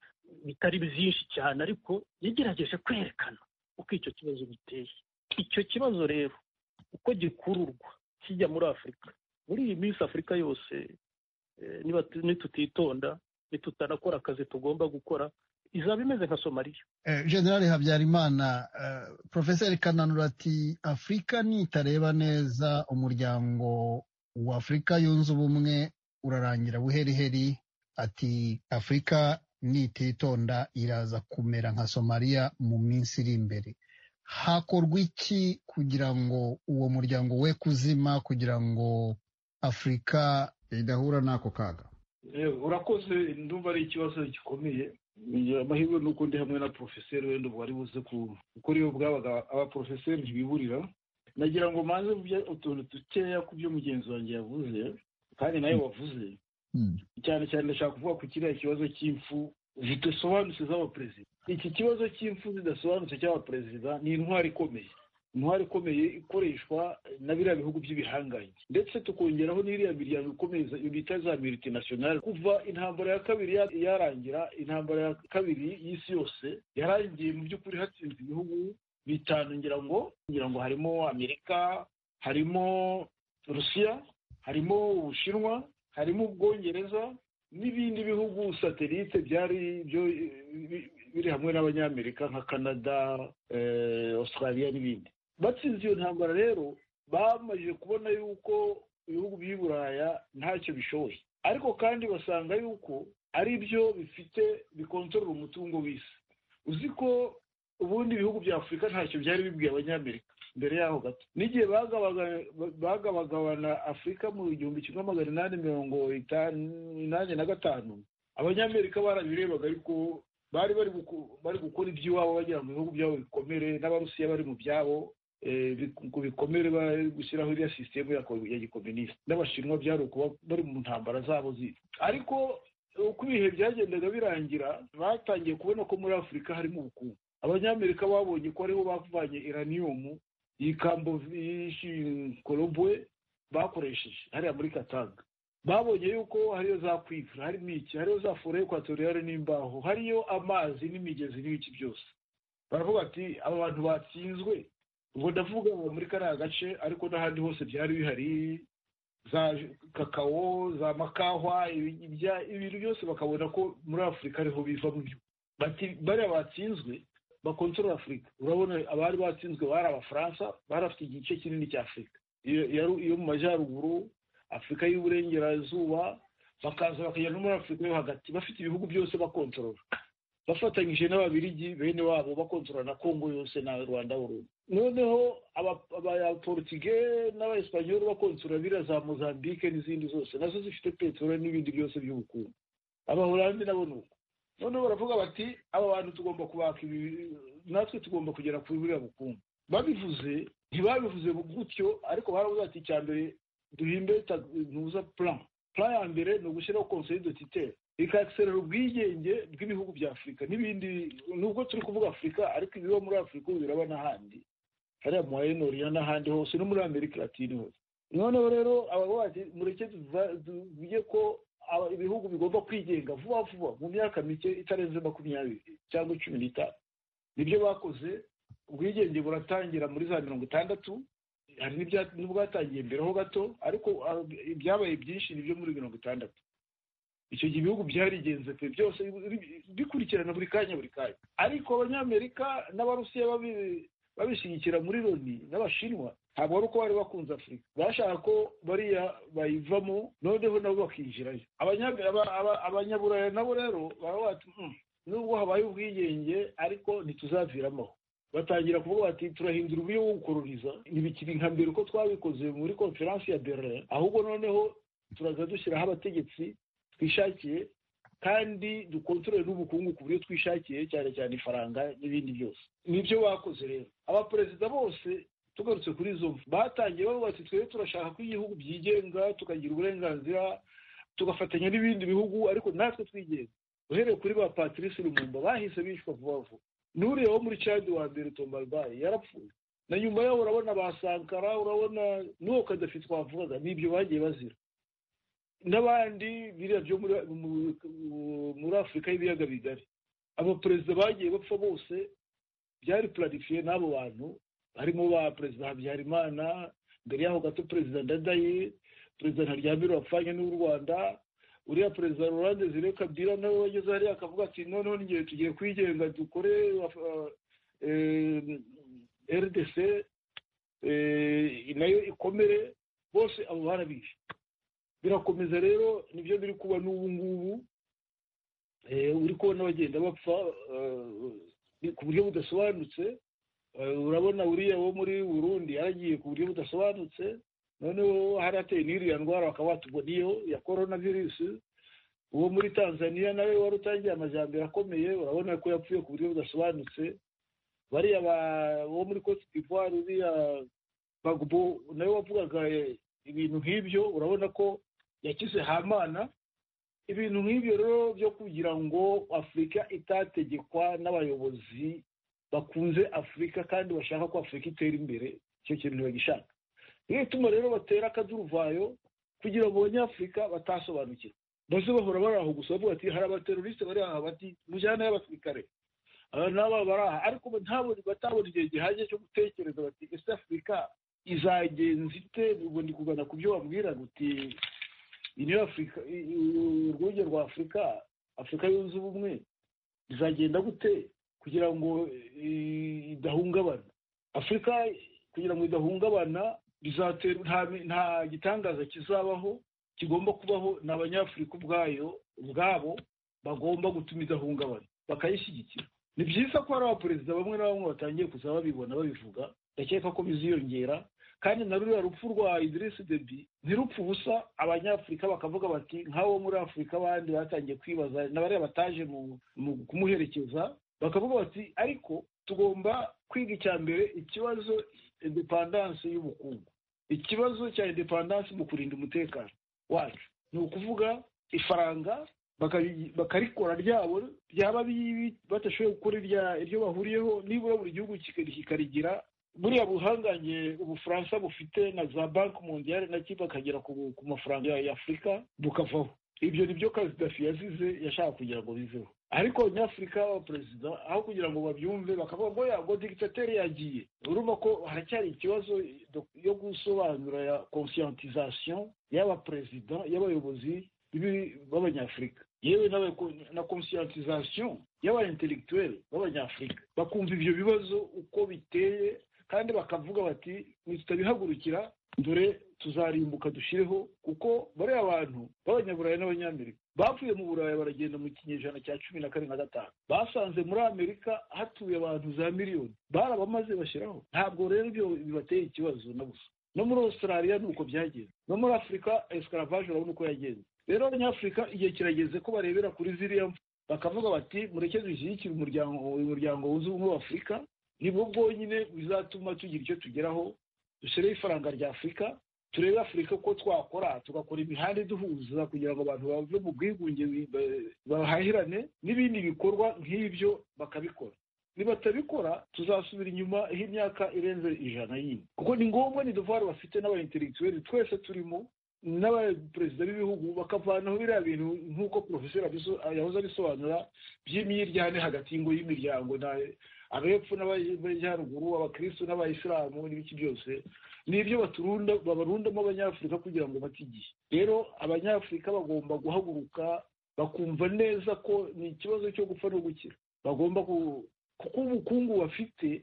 bitari byinshi cyane ariko yagerageje kwerekana uko icyo kibazo giteye icyo kibazo rero uko gikururwa kijya muri afurika muri iyi minsi afurika yose nitutitonda tutanakora akazi tugomba gukora izaba imeze nka somaliya generale habyarimana porofeseri kananura ati afurika nitareba neza umuryango wa afurika yunze ubumwe urarangira buheriheri ati afurika nititonda iraza kumera nka somaliya mu minsi iri imbere hakorwa iki kugira ngo uwo muryango we kuzima kugira ngo afurika idahura n'ako kaga urakoze ndumva ari ikibazo gikomeye amahirwe ni uko ndi hamwe na porofeseri wenda ubu wari buze kuko rero bwabaga abaporofeseri ntibiburira nagira ngo maze utuntu dukeya ku byo mugenzi wanjye yavuze kandi nawe wavuze cyane cyane ndashaka kuvuga ku kiriya kibazo cy'impfu zidasobanutse z'abaperezida iki kibazo cy'impfu zidasobanutse cy'abaperezida ni intwari ikomeye intwari ikomeye ikoreshwa na biriya bihugu by'ibihangange ndetse tukongeraho n'iriya miryango ikomeye bita za miritinationale kuva intambara ya kabiri yarangira intambara ya kabiri y'isi yose yarangiye mu by'ukuri hatsinze ibihugu bitanu ngira ngo ngira ngo harimo amerika harimo rusiya harimo ubushinwa harimo ubwongereza n'ibindi bihugu satelite byari byo biri hamwe n'abanyamerika nka canada australia n'ibindi batsinze iyo ntambara rero bamaze kubona yuko ibihugu by'i buraya ntacyo bishoboye ariko kandi basanga yuko ari byo bifite bikontorora umutungo w'isi uzi ko ubundi ibihugu bya afurika ntacyo byari bibwiye abanyamerika mbere yaho gato n'igihe bagabagabana afurika mu gihumbi kimwe magana inani mirongo inani na gatanu abanyamerika barabirebaga ariko bari bari gukora iby'iwabo bagira mu bihugu byabo bikomere n'abarusiya bari mu byabo ku bikomere bari gushyiraho iriya sisitemu ya gikominisite n'abashinwa byari ukuba bari mu ntambara zabo ziri ariko uko ibihe byagendaga birangira batangiye kubona ko muri afurika harimo ubukungu abanyamerika babonye ko ariho bavanye iraniyumu iyi kambovishingorobwe bakoresheje hariya muri katanga babonye yuko hariyo za kwivura harimo iki hariyo za fore ekwatoriyare n'imbaho hariyo amazi n'imigezi n'ibiki byose baravuga ati aba bantu batsinzwe ubwo ndavuga muri kariya gace ariko n'ahandi hose byari bihari za kakao za makahwa ibintu byose bakabona ko muri afurika ariho biva mu byo bariya batsinzwe bakontorora afurika urabona abari batsinzwe bari abafaransa bari afite igice kinini cya afurika iyo mu majyaruguru afurika y'uburengerazuba bakaza bakajya no muri afurika yo hagati bafite ibihugu byose bakontorora bafatanyije n'ababirigi bene wabo bakontorora na kongo yose na rwanda burundu noneho abaporutige n'abayesipanyoli bakontorora biriya za mozambique n'izindi zose nazo zifite peteroli n'ibindi byose by'ubukungu abahorandi nabo ni uko noneho baravuga bati aba bantu tugomba kubaka ibi natwe tugomba kugera kuri buriya bukungu babivuze ntibabivuze gutyo ariko baravuga ati icya mbere duhimbe ntuza plan plan ya mbere ni ugushyiraho conseil de titere ikagiserera ubwigenge bw'ibihugu bya afurika n'ibindi nubwo turi kuvuga afurika ariko ibiba muri afurika ubu biraba n'ahandi hariya mu wayenoriya n'ahandi hose no muri amerika latine hose noneho rero abavuga ati mureke tuvuge ko ibihugu bigomba kwigenga vuba vuba mu myaka mike itarenze makumyabiri cyangwa cumi n'itanu nibyo bakoze ubwigenge buratangira muri za mirongo itandatu hari n'ubwatangiye mbere ho gato ariko ibyabaye byinshi ni byo muri mirongo itandatu icyo gihe ibihugu byarigenze pe byose bikurikirana buri kanya buri kanya ariko abanyamerika n'abarusiya babishyigikira muri loni n'abashinwa ntabwo ari uko bari bakunze afurika bashaka ko bariya bayivamo noneho nabo bakinjirayo abanyaburaya nabo rero baravuga ati nubwo habaye ubwigenge ariko ntituzaviramo batangira kuvuga bati turahindura uburyo bwo gukoroniza ntibikiri nka mbere uko twabikoze muri konferansi ya berlin ahubwo noneho turaza dushyiraho abategetsi twishakiye kandi dukontorore n'ubukungu ku buryo twishakiye cyane cyane ifaranga n'ibindi byose nibyo bakoze rero abaperezida bose tugarutse kuri izo batangiye bavuga ati twebwe turashaka ko igihugu byigenga tukagira uburenganzira tugafatanya n'ibindi bihugu ariko natwe twigenga uhereye kuri ba patrice rumumba bahise bicwa vuba vuba nuriyeho muri cadi wa mbere tombarbaye yarapfuye na nyuma yaho urabona ba sankara urabona n'uwo kadafi twavugaga n'ibyo bagiye bazira n'abandi biriya byo muri afurika y'ibiyaga bigari abaperezida bagiye bapfa bose byari purarifiye n'abo bantu harimo ba perezida habyarimana mbere y'aho gato perezida ndadaye perezida ntaryambere wapfanye n'u rwanda uriya perezida rurande zire kabwira nawe wageze hariya akavuga ati noneho n'igihe tugiye kwigenga dukore rdc nayo ikomere bose abo barabizi birakomeza rero nibyo biri kuba n'ubu ngubu uri kubona bagenda bapfa ku buryo budasobanutse urabona uriya wo muri burundi yaragiye ku buryo budasobanutse noneho hari hateye n'iriya ndwara bakaba batuboniyeho ya korona virusi uwo muri tanzania nawe wari utangiye amajyambere akomeye urabona ko yapfuye ku buryo budasobanutse bariya bo muri cote d'ivoire uriya bagbo nawe wavugaga ibintu nk'ibyo urabona ko yakize hamana ibintu nk'ibyo rero byo kugira ngo afurika itategekwa n'abayobozi bakunze afurika kandi bashaka ko afurika itera imbere icyo kintu bagishaka niyo ituma rero batera akaduruvayo kugira ngo abanyafurika batasobanukirwa maze bahora bari aho gusa bavuga ati hari abateroriste bari aha bati mujyane y'abasirikare aba nabo bari aha ariko batabona igihe gihagije cyo gutekereza bati ese afurika izagenza ite ubwo ndi kugana ku byo wabwira uti niyo afurika urwunge rwa afurika afurika yunze ubumwe izagenda gute kugira ngo idahungabana afurika kugira ngo idahungabana nta gitangaza kizabaho kigomba kubaho ni abanyafurika ubwayo ubwabo bagomba gutuma idahungabana bakayishyigikira ni byiza ko hari abaperezida bamwe na bamwe batangiye kuza babibona babivuga ndakeka ko biziyongera kandi na ruriya rupfu rwa idirisi debi ntirupfu ubusa abanyafurika bakavuga bati nk'abo muri afurika abandi batangiye kwibaza na bariya bataje mu kumuherekeza bakavuga bati ariko tugomba kwiga icya mbere ikibazo indepandanse y'ubukungu ikibazo cya indepandanse mu kurinda umutekano wacu ni ukuvuga ifaranga bakarikora ryabo byaba badashoboye gukora iryo bahuriyeho nibura buri gihugu kikarigira buriya buhangange ubufaransa bufite na za banki mondiyari na cyo bakagera ku mafaranga ya afurika bukavaho ibyo ni byo kazidafi yazize yashaka kugira ngo biveho ariko nyafurika perezida aho kugira ngo babyumve bakavuga ngo yago digitateri yagiye urumva ko haracyari ikibazo yo gusobanura ya conscientisation y'abaperezida y'abayobozi b'abanyafurika yewe na conscientisation y'aba intellectuel b'abanyafurika bakumva ibyo bibazo uko biteye kandi bakavuga bati nitutabihagurukira dore tuzarimbuka dushyireho kuko bariya bantu b'abanyaburayi n'abanyamerika bapfuye mu burayi baragenda mu kinyejana cya cumi na kane na gatanu basanze muri amerika hatuye abantu za miliyoni barabamaze bashyiraho ntabwo rero ibyo bibateye ikibazo na gusa no muri australia ni uko byagenze no muri afurika escaravaje urabona uko yagenze rero abanyafurika igihe kirageze ko barebera kuri ziriya mfu bakavuga bati mureke dushyigikire umuryango umuryango wunze ubumwe w'afurika nibwo bwonyine bizatuma tugira icyo tugeraho dushyireho ifaranga rya afurika turebe afurika ko twakora tugakora imihanda iduhuza kugira ngo abantu bave mu bwigunge bahahirane n'ibindi bikorwa nk'ibyo bakabikora nibatabikora tuzasubira inyuma h'imyaka irenze ijana yindi kuko ni ngombwa ni duvari bafite n'abaintelektuweli twese turimo n'abaperezida b'ibihugu bakavanaho biriya bintu nk'uko porofeseri yahoze abisobanura by'imyiryane hagati y'ingo y'imiryango abepfo n'abayaruguru abakirisitu n'abayisilamu n'ibiki byose ni ibyo baturunda babarundamo abanyafurika kugira ngo bate igihe rero abanyafurika bagomba guhaguruka bakumva neza ko ni ikibazo cyo gupfa no gukira bagomba kuko ubukungu bafite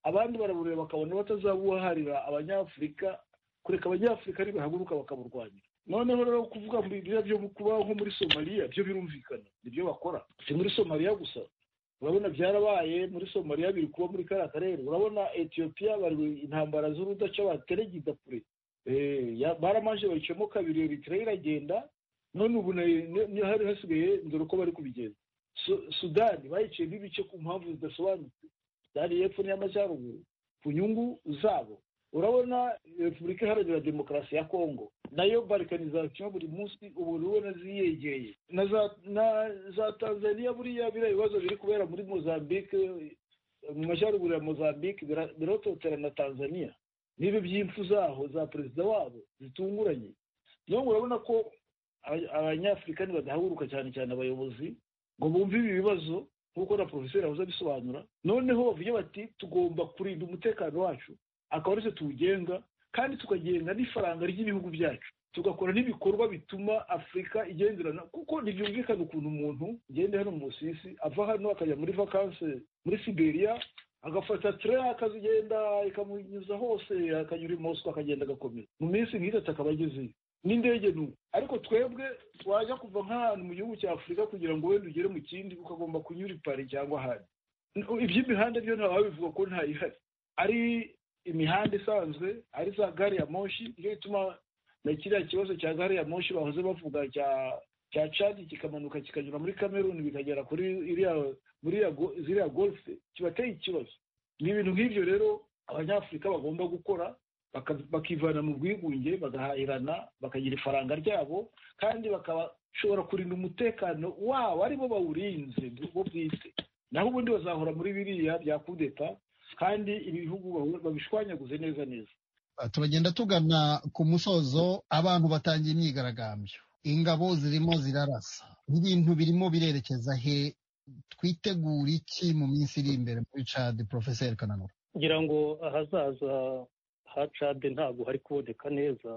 abandi barabureba bakabona batazabuharira abanyafurika kureka abanyafurika ntibahaguruka bakaburwanyira noneho rero kuvuga ngo biriya byo kubaho nko muri somaliya byo birumvikana nibyo bakora si muri somaliya gusa urabona byarabaye muri somaliya biri kuba muri kariya karere urabona etiyopiya bari intambara z'urudaca bateregida kure baramaje bayicamo kabiri eritira iragenda none ubu hari hasigaye dore uko bari kubigenza sudani bayiciyemo ibice ku mpamvu zidasobanutse sudani y'epfo n'iy'amajyaruguru ku nyungu zabo urabona repubulika iharanira demokarasi ya kongo nayo barikanizasiyo buri munsi ubu ubona ziyegeye na za tanzaniya buriya biriya bibazo biri kubera muri mozambique mu majyaruguru ya mozambique birototera na tanzaniya n'ibi by'impfu zaho za perezida wabo zitunguranye niyo urabona ko abanyafurikani badahaguruka cyane cyane abayobozi ngo bumve ibi bibazo nk'uko na porofeseri yahoze abisobanura noneho bavuge bati tugomba kurinda umutekano wacu akaba aricyo tuwugenga kandi tukagenga n'ifaranga ry'ibihugu byacu tugakora n'ibikorwa bituma afurika igenderana kuko ntibyumvikana ukuntu umuntu ngende hano mu musisi ava hano akajya muri vakanse muri siberiya agafata ture akagenda ikamunyuza hose akanyura i mosiko akagenda agakomeza mu minsi nk'itatu akaba agezeyo n'indege ni ariko twebwe wajya kuva nk'ahantu mu gihugu cya afurika kugira ngo wenda ugere mu kindi ukagomba kunyura i pari cyangwa ahandi iby'imihanda byo ntawabivuga ko ntayihari ari imihanda isanzwe ari za gari ya moshi niyo ituma na kiriya kibazo cya gari ya moshi bahoze bavuga cya cya cadi kikamanuka kikanyura muri kameruni bikagera kuri iriya muri ziriya golfe kibateye ikibazo ni ibintu nk'ibyo rero abanyafurika bagomba gukora bakivana mu bwigunge bagahahirana bakagira ifaranga ryabo kandi bakabashobora kurinda umutekano wabo aribo bawurinze bo bwite naho ubundi bazahora muri biriya bya kudeta kandi ibihugu babishwanyaguze neza neza turagenda tugana ku musozo abantu batangiye imyigaragambyo ingabo zirimo zirarasa ibintu birimo birerekeza he twitegura iki mu minsi iri imbere muri cadi porofeseri kananura ngira ngo ahazaza ha cadi ntabwo hari kuboneka neza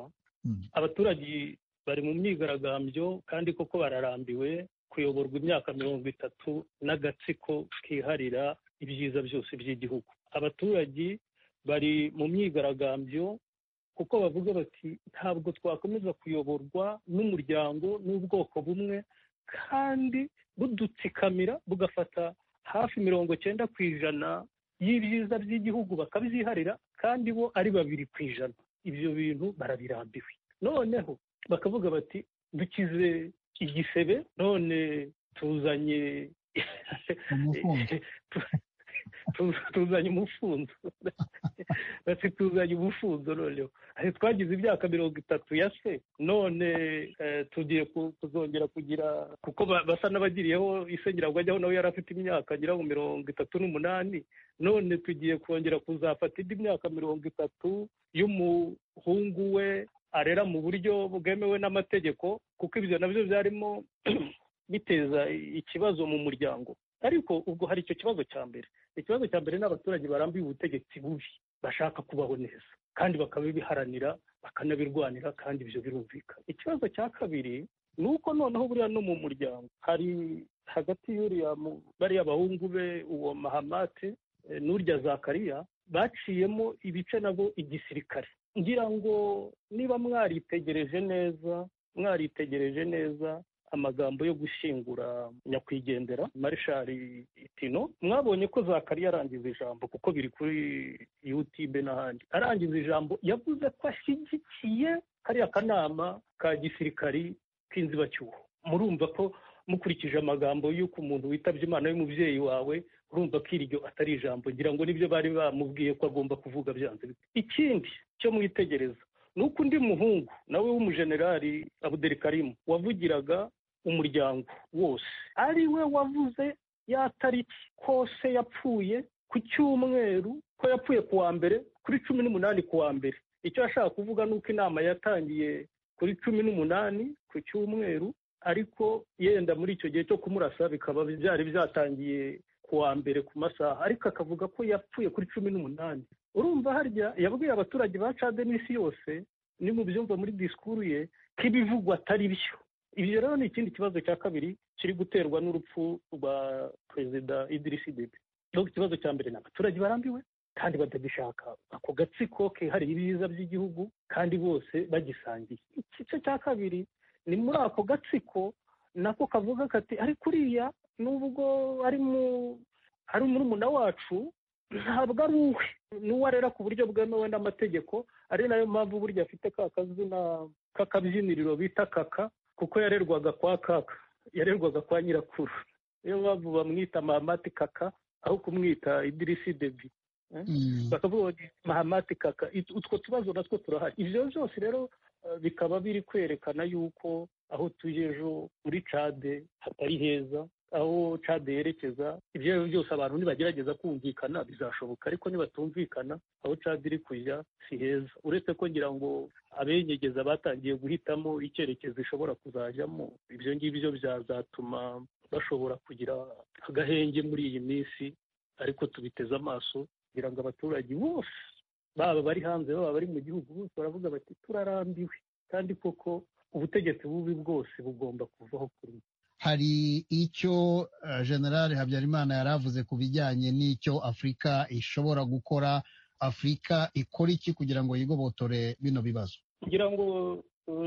abaturage bari mu myigaragambyo kandi koko bararambiwe kuyoborwa imyaka mirongo itatu n'agatsiko kiharira ibyiza byose by'igihugu abaturage bari mu myigaragambyo kuko bavuga bati ntabwo twakomeza kuyoborwa n'umuryango n'ubwoko bumwe kandi budutsikamira bugafata hafi mirongo cyenda ku ijana y'ibyiza by'igihugu bakabyiharira kandi bo ari babiri ku ijana ibyo bintu barabirambiwe noneho bakavuga bati dukize igisebe none tuzanye tuzanye umufunzo bati tuzanye umufunzo noneho twagize imyaka mirongo itatu ya se none tugiye kuzongera kugira kuko basa n'abagiriyeho isengera ajyaho nawe yari afite imyaka agera mu mirongo itatu n'umunani none tugiye kongera kuzafata indi myaka mirongo itatu y'umuhungu we arera mu buryo bwemewe n'amategeko kuko ibyo nabyo byarimo biteza ikibazo mu muryango ariko ubwo hari icyo kibazo cya mbere ikibazo cya mbere ni abaturage barambuye ubutegetsi bubi bashaka kubaho neza kandi bakabibiharanira bakanabirwanira kandi ibyo birumvika ikibazo cya kabiri ni uko noneho buriya no mu muryango hari hagati y'uriya bariya bahungu be uwo mahamate n'urya zakariya baciyemo ibice nabo igisirikare ngira ngo niba mwaritegereje neza mwaritegereje neza amagambo yo gushyingura nyakwigendera marishari itino mwabonye ko zakariya arangiza ijambo kuko biri kuri yutube n'ahandi arangiza ijambo yavuze ko ashyigikiye kariya kanama ka gisirikari k'inzibacyuho murumva ko mukurikije amagambo y'uko umuntu witabye imana y'umubyeyi wawe urumva ko iryo atari ijambo ngira ngo nibyo bari bamubwiye ko agomba kuvuga byanze ikindi cyo mwitegereza ni uko undi muhungu nawe w'umujenerali abuderi karimu wavugiraga umuryango wose ari we wavuze ya tariki kose yapfuye ku cyumweru ko yapfuye ku wa mbere kuri cumi n'umunani ku wa mbere icyo ashaka kuvuga ni uko inama yatangiye kuri cumi n'umunani ku cyumweru ariko yenda muri icyo gihe cyo kumurasa bikaba byari byatangiye ku wa mbere ku masaha ariko akavuga ko yapfuye kuri cumi n'umunani urumva harya yabwiye abaturage ba cade n'isi yose ni mu byumva muri disikuru ye ko ibivugwa atari byo ibyo rero ni ikindi kibazo cya kabiri kiri guterwa n'urupfu rwa perezida idirisi debe dore ikibazo cya mbere ni abaturage barambiwe kandi batagishaka ako gatsiko kihariye ibiza by'igihugu kandi bose bagisangiye igice cya kabiri ni muri ako gatsiko nako kavuga kati ariko uriya n'ubwo ari murumuna wacu ntabwo ari uwe ni uwo arera ku buryo bwemewe n'amategeko ari nayo mpamvu burya afite ka kazina k'akabyiniriro bita kaka kuko yarerwaga kwa kaka yarerwaga kwa nyirakuru niyo mpamvu bamwita mahamati kaka aho kumwita idirisi debi bakavuga bati mahamati kaka utwo tubazo natwo turahari ibyo byose rero bikaba biri kwerekana y'uko aho tuye ejo muri cade hatari heza aho cade yerekeza ibyo ari byo byose abantu nibagerageza kumvikana bizashoboka ariko nibatumvikana aho cade iri kujya si heza uretse ko ngira ngo abenyegeza batangiye guhitamo icyerekezo ishobora kuzajyamo ibyo ngibyo byazatuma bashobora kugira agahenge muri iyi minsi ariko tubiteze amaso kugira ngo abaturage bose baba bari hanze baba bari mu gihugu bose baravuga bati turarambiwe kandi koko ubutegetsi bubi bwose bugomba kuvaho kuri hari icyo generale habyarimana yari avuze ku bijyanye n'icyo afurika ishobora gukora afurika ikora iki kugira ngo yigobotore bino bibazo kugira ngo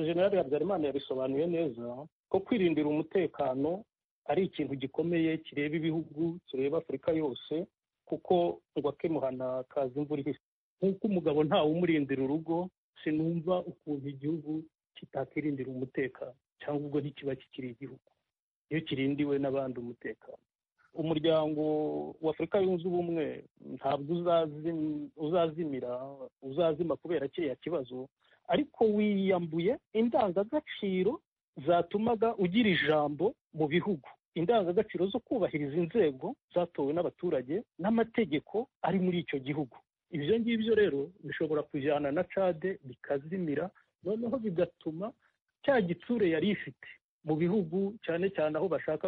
generale habyarimana yabisobanuye neza ko kwirindira umutekano ari ikintu gikomeye kireba ibihugu kireba afurika yose kuko ngo akemuhana kazi imvura ihise nk'uko umugabo ntawe umurindira urugo sinumva ukuntu igihugu kitakirindira umutekano cyangwa ubwo ntikiba kikiri igihugu iyo kirindiwe n'abandi umutekano umuryango wa afurika yunze ubumwe ntabwo uzazimira uzazima kubera kiriya kibazo ariko wiyambuye indangagaciro zatumaga ugira ijambo mu bihugu indangagaciro zo kubahiriza inzego zatowe n'abaturage n'amategeko ari muri icyo gihugu ibyo ngibyo rero bishobora kujyana na cade bikazimira noneho bigatuma cya gitsure yari ifite mu bihugu cyane cyane aho bashaka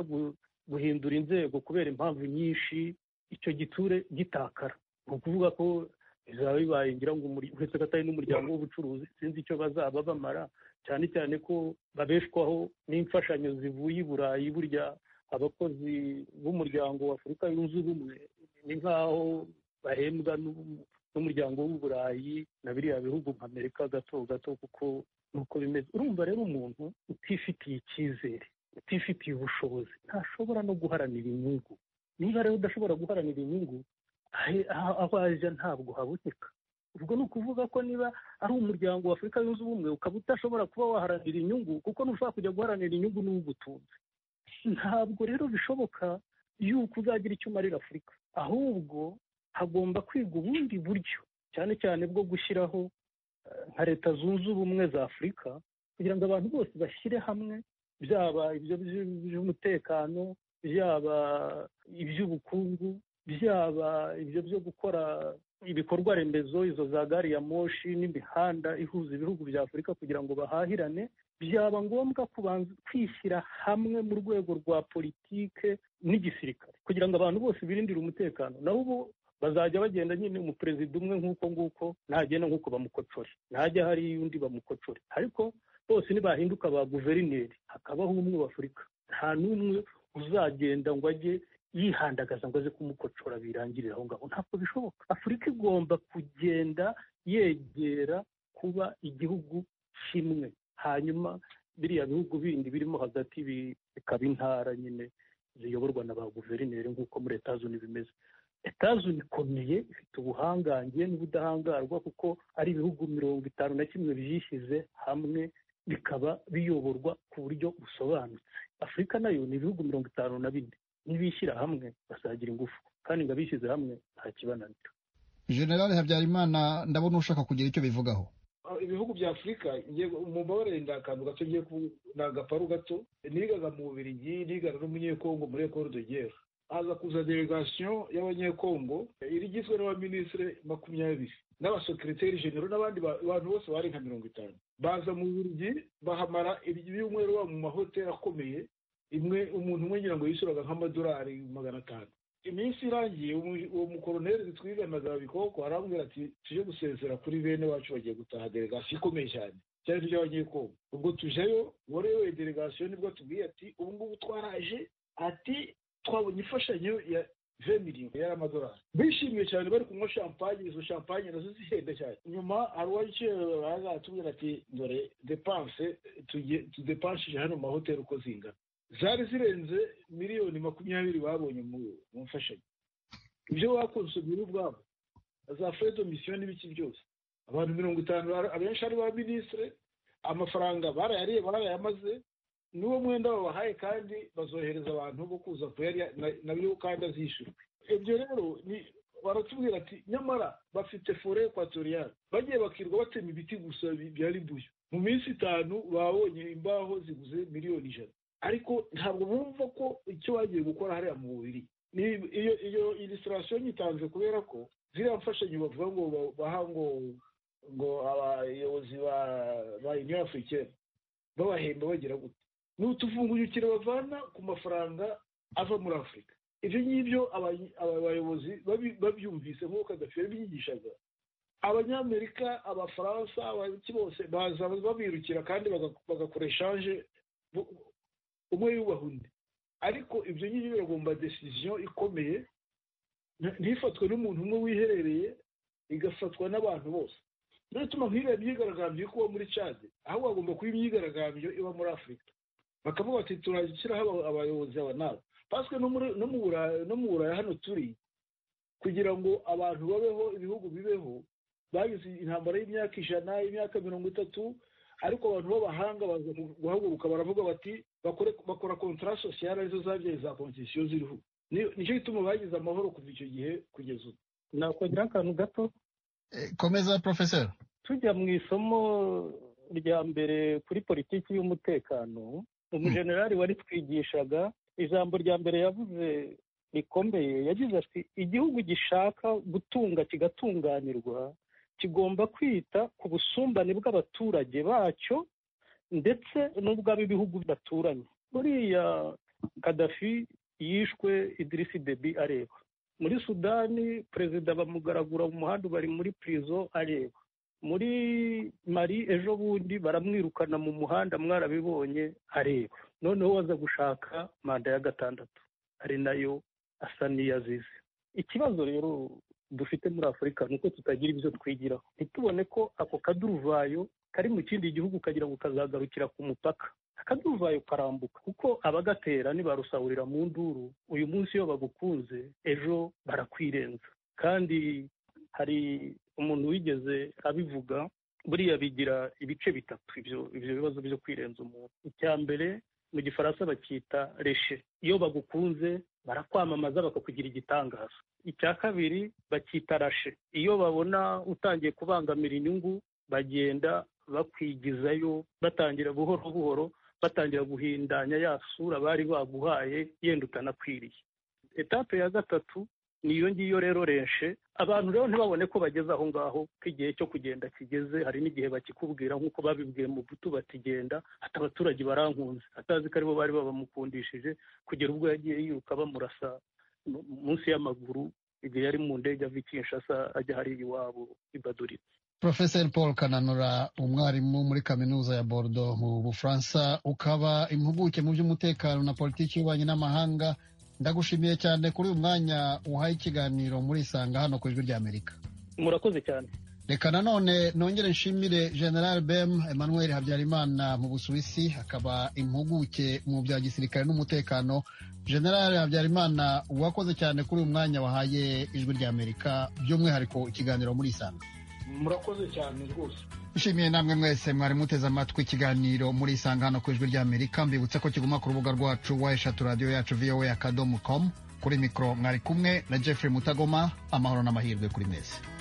guhindura inzego kubera impamvu nyinshi icyo giture gitakara ni ukuvuga ko bizaba bibaye ngira ngo uretse ko atari n'umuryango w'ubucuruzi sinzi icyo bazaba bamara cyane cyane ko babeshwaho n'imfashanyo zivuye i burayi burya abakozi b'umuryango w'afurika yunze ubumwe ni nk'aho bahembwa n'umuryango w'uburayi na biriya bihugu nka amerika gato gato kuko nuko bimeze urumva rero umuntu utifitiye icyizere utifitiye ubushobozi ntashobora no guharanira inyungu niba rero udashobora guharanira inyungu aho ajya ntabwo haboneka ubwo ni ukuvuga ko niba ari umuryango wa afurika yunze ubumwe ukaba udashobora kuba waharanira inyungu kuko ntushobora kujya guharanira inyungu n'uwugutunze ntabwo rero bishoboka yuko uzagira icyo umarira afurika ahubwo hagomba kwiga ubundi buryo cyane cyane bwo gushyiraho nka leta zunze ubumwe za afurika kugira ngo abantu bose bashyire hamwe byaba ibyo by'umutekano byaba iby'ubukungu byaba ibyo byo gukora ibikorwa remezo izo za gari ya moshi n'imihanda ihuza ibihugu bya afurika kugira ngo bahahirane byaba ngombwa kubanza kwishyira hamwe mu rwego rwa politike n'igisirikare kugira ngo abantu bose birindire umutekano naho ubu bazajya bagenda nyine umuperezida umwe nk'uko nguko ntagenda nk'uko bamukocore ntajya hari undi bamukocore ariko bose nibahinduka ba guverineri hakabaho umwe w'afurika nta n'umwe uzagenda ngo ajye yihandagaza ngo aze kumukocora birangirire aho ngaho ntabwo bishoboka afurika igomba kugenda yegera kuba igihugu kimwe hanyuma biriya bihugu bindi birimo hagati bikaba intara nyine ziyoborwa na ba guverineri nk'uko muri leta zunze bimeze leta ikomeye ifite ubuhangange n'ubudahangarwa kuko ari ibihugu mirongo itanu na kimwe byishyize hamwe bikaba biyoborwa ku buryo busobanutse afurika nayo ni ibihugu mirongo itanu na bine nibishyira hamwe basagira ingufu kandi ngo abishyize hamwe nta kibananira generale habyarimana ndabona ushaka kugira icyo bivugaho ibihugu bya afurika umubare ni akantu gato ngiye ni agaparu gato nigaga mu bubirigi nigaga n'umunyekongo muri ekoro dogera haza kuza delegasiyo y'abanyekongo iri igizwe n'abaminisitiri makumyabiri n'abasekiriteri genero n'abandi bantu bose bari nka mirongo itanu baza mu bubirigi bahamara ibyumweru baba mu mahoteli akomeye imwe umuntu umwe ngira ngo yishyuraga nk'amadolari magana atanu iminsi irangiye uwo mukoroneri twiganaga bikoko arambwira ati tujye gusezera kuri bene wacu bagiye gutaha delegasiyo ikomeye cyane cyane tujya abanyekongo ubwo tujayo uwari uyoboye delegasiyo nibwo tubwiye ati ubu ngubu twaraje ati twabonye imfashanyo ya ve miliyoni y'amadolari bishimiye cyane bari kunywa champagne izo champagne nazo zihenda cyane nyuma hari uwakiriye baraza atubwira ati dore depanse tudepanshije hano mu mahoteli uko zingana zari zirenze miliyoni makumyabiri babonye mu mfashanyo ibyo bakonsomera ubwabo za fedo misiyo n'ibiki byose abantu mirongo itanu abenshi ari ba minisitire amafaranga barayariye barayamaze n'uwo mwenda babahaye kandi bazohereza abantu bo kuza kuyarya nabyo kandi azishyurwa ibyo rero ni baratubwira ati nyamara bafite fore ekwatoriyani bagiye bakirwa batema ibiti gusa bya ribuyu mu minsi itanu babonye imbaho ziguze miliyoni ijana ariko ntabwo bumva ko icyo bagiye gukora hariya mu bubiri iyo iyo ilisirasiyo nyitanze kubera ko ziriya mfashanyo bavuga ngo baha ngo ngo abayobozi ba uniyo afurikeni babahemba bagira gute ni utuvungukiro bavana ku mafaranga ava muri afurika ibyo ngibyo aba bayobozi babyumvise nk'uko kadafi yabigishaga abanyamerika abafaransa abaki bose baza babirukira kandi bagakora eshanje umwe yubaha undi ariko ibyo ngibyo biragomba desiziyo ikomeye ntifatwe n'umuntu umwe wiherereye igafatwa n'abantu bose niyo ituma nk'iriya myigaragambyo iri kuba muri cade aho bagomba kuba imyigaragambyo iba muri afurika bakavuga bati turashyiraho abayobozi aba nabo paswe no mu buraya hano turi kugira ngo abantu babeho ibihugu bibeho bagize intambara y'imyaka ijana y'imyaka mirongo itatu ariko abantu b'abahanga baza guhaguruka baravuga bati bakora kontara sosiyale arizo zabyaye za konsesiyo ziriho nicyo gituma bagize amahoro kuva icyo gihe kugeza ubu nakongera akantu gato komeza porofeseri tujya mu isomo rya mbere kuri politiki y'umutekano umujenerali wari twigishaga ijambo rya mbere yavuze rikomeye yagize ati igihugu gishaka gutunga kigatunganirwa kigomba kwita ku busumbane bw'abaturage bacyo ndetse n'ubw'ab'ibihugu bidaturanye buriya kadafi yishwe idirisi debi areba muri sudani perezida bamugaragura mu muhanda bari muri pirizo areba muri mari ejo bundi baramwirukana mu muhanda mwarabibonye areba noneho waza gushaka manda ya gatandatu ari nayo asa n'iyazize ikibazo rero dufite muri afurika ni uko tutagira ibyo twigiraho ntitubone ko ako kaduruvayo kari mu kindi gihugu kagira ngo kazagarukira ku mupaka akaduruvayo karambuka kuko abagatera ntibarusahurira mu nduru uyu munsi iyo bagukunze ejo barakwirenza kandi hari umuntu wigeze abivuga buriya bigira ibice bitatu ibyo bibazo byo kwirenza umuntu icya mbere mu gifaransa bacyita reshe iyo bagukunze barakwamamaza bakakugira igitangaza icya kabiri bacyita rashe iyo babona utangiye kubangamira inyungu bagenda bakwigizayo batangira buhoro buhoro batangira guhindanya ya sura bari baguhaye yenda utanakwiriye etape ya gatatu niyo ngiyo rero renshe abantu rero ntibabone ko bageze aho ngaho ko igihe cyo kugenda kigeze hari n'igihe bakikubwira nk'uko babibwiye mu butu batigenda ati abaturage barankunze atazi ko aribo bari babamukundishije kugera ubwo yagiye yiruka bamurasa munsi y'amaguru igihe yari mu ndege ava i kinshasa ajya hariya iwabo i baduritse Profeseri paul kananura umwarimu muri kaminuza ya bordeaux mu bufaransa ukaba impuguke mu by'umutekano na politiki y'ububanyi n'amahanga ndagushimiye cyane kuri uyu mwanya uhaye ikiganiro muri isanga hano ku ijwi ry'amerika murakoze cyane reka nanone nongere nshimire general bem emmanuel habyarimana mu busuwisi akaba impuguke mu bya gisirikare n'umutekano general habyarimana wakoze cyane kuri uyu mwanya wahaye ijwi ry'amerika by'umwihariko ikiganiro muri isanga murakoze cyane rwose nshimiye namwe mwese mwari muteze amatwi ikiganiro muri isanga hano ku ijwi ry'amerika mbibutse ko kiguma ku rubuga rwacu wa eshatu radiyo yacu voa akadomo komu kuri mikoro mwari kumwe na jeffrey mutagoma amahoro n'amahirwe kuri mwese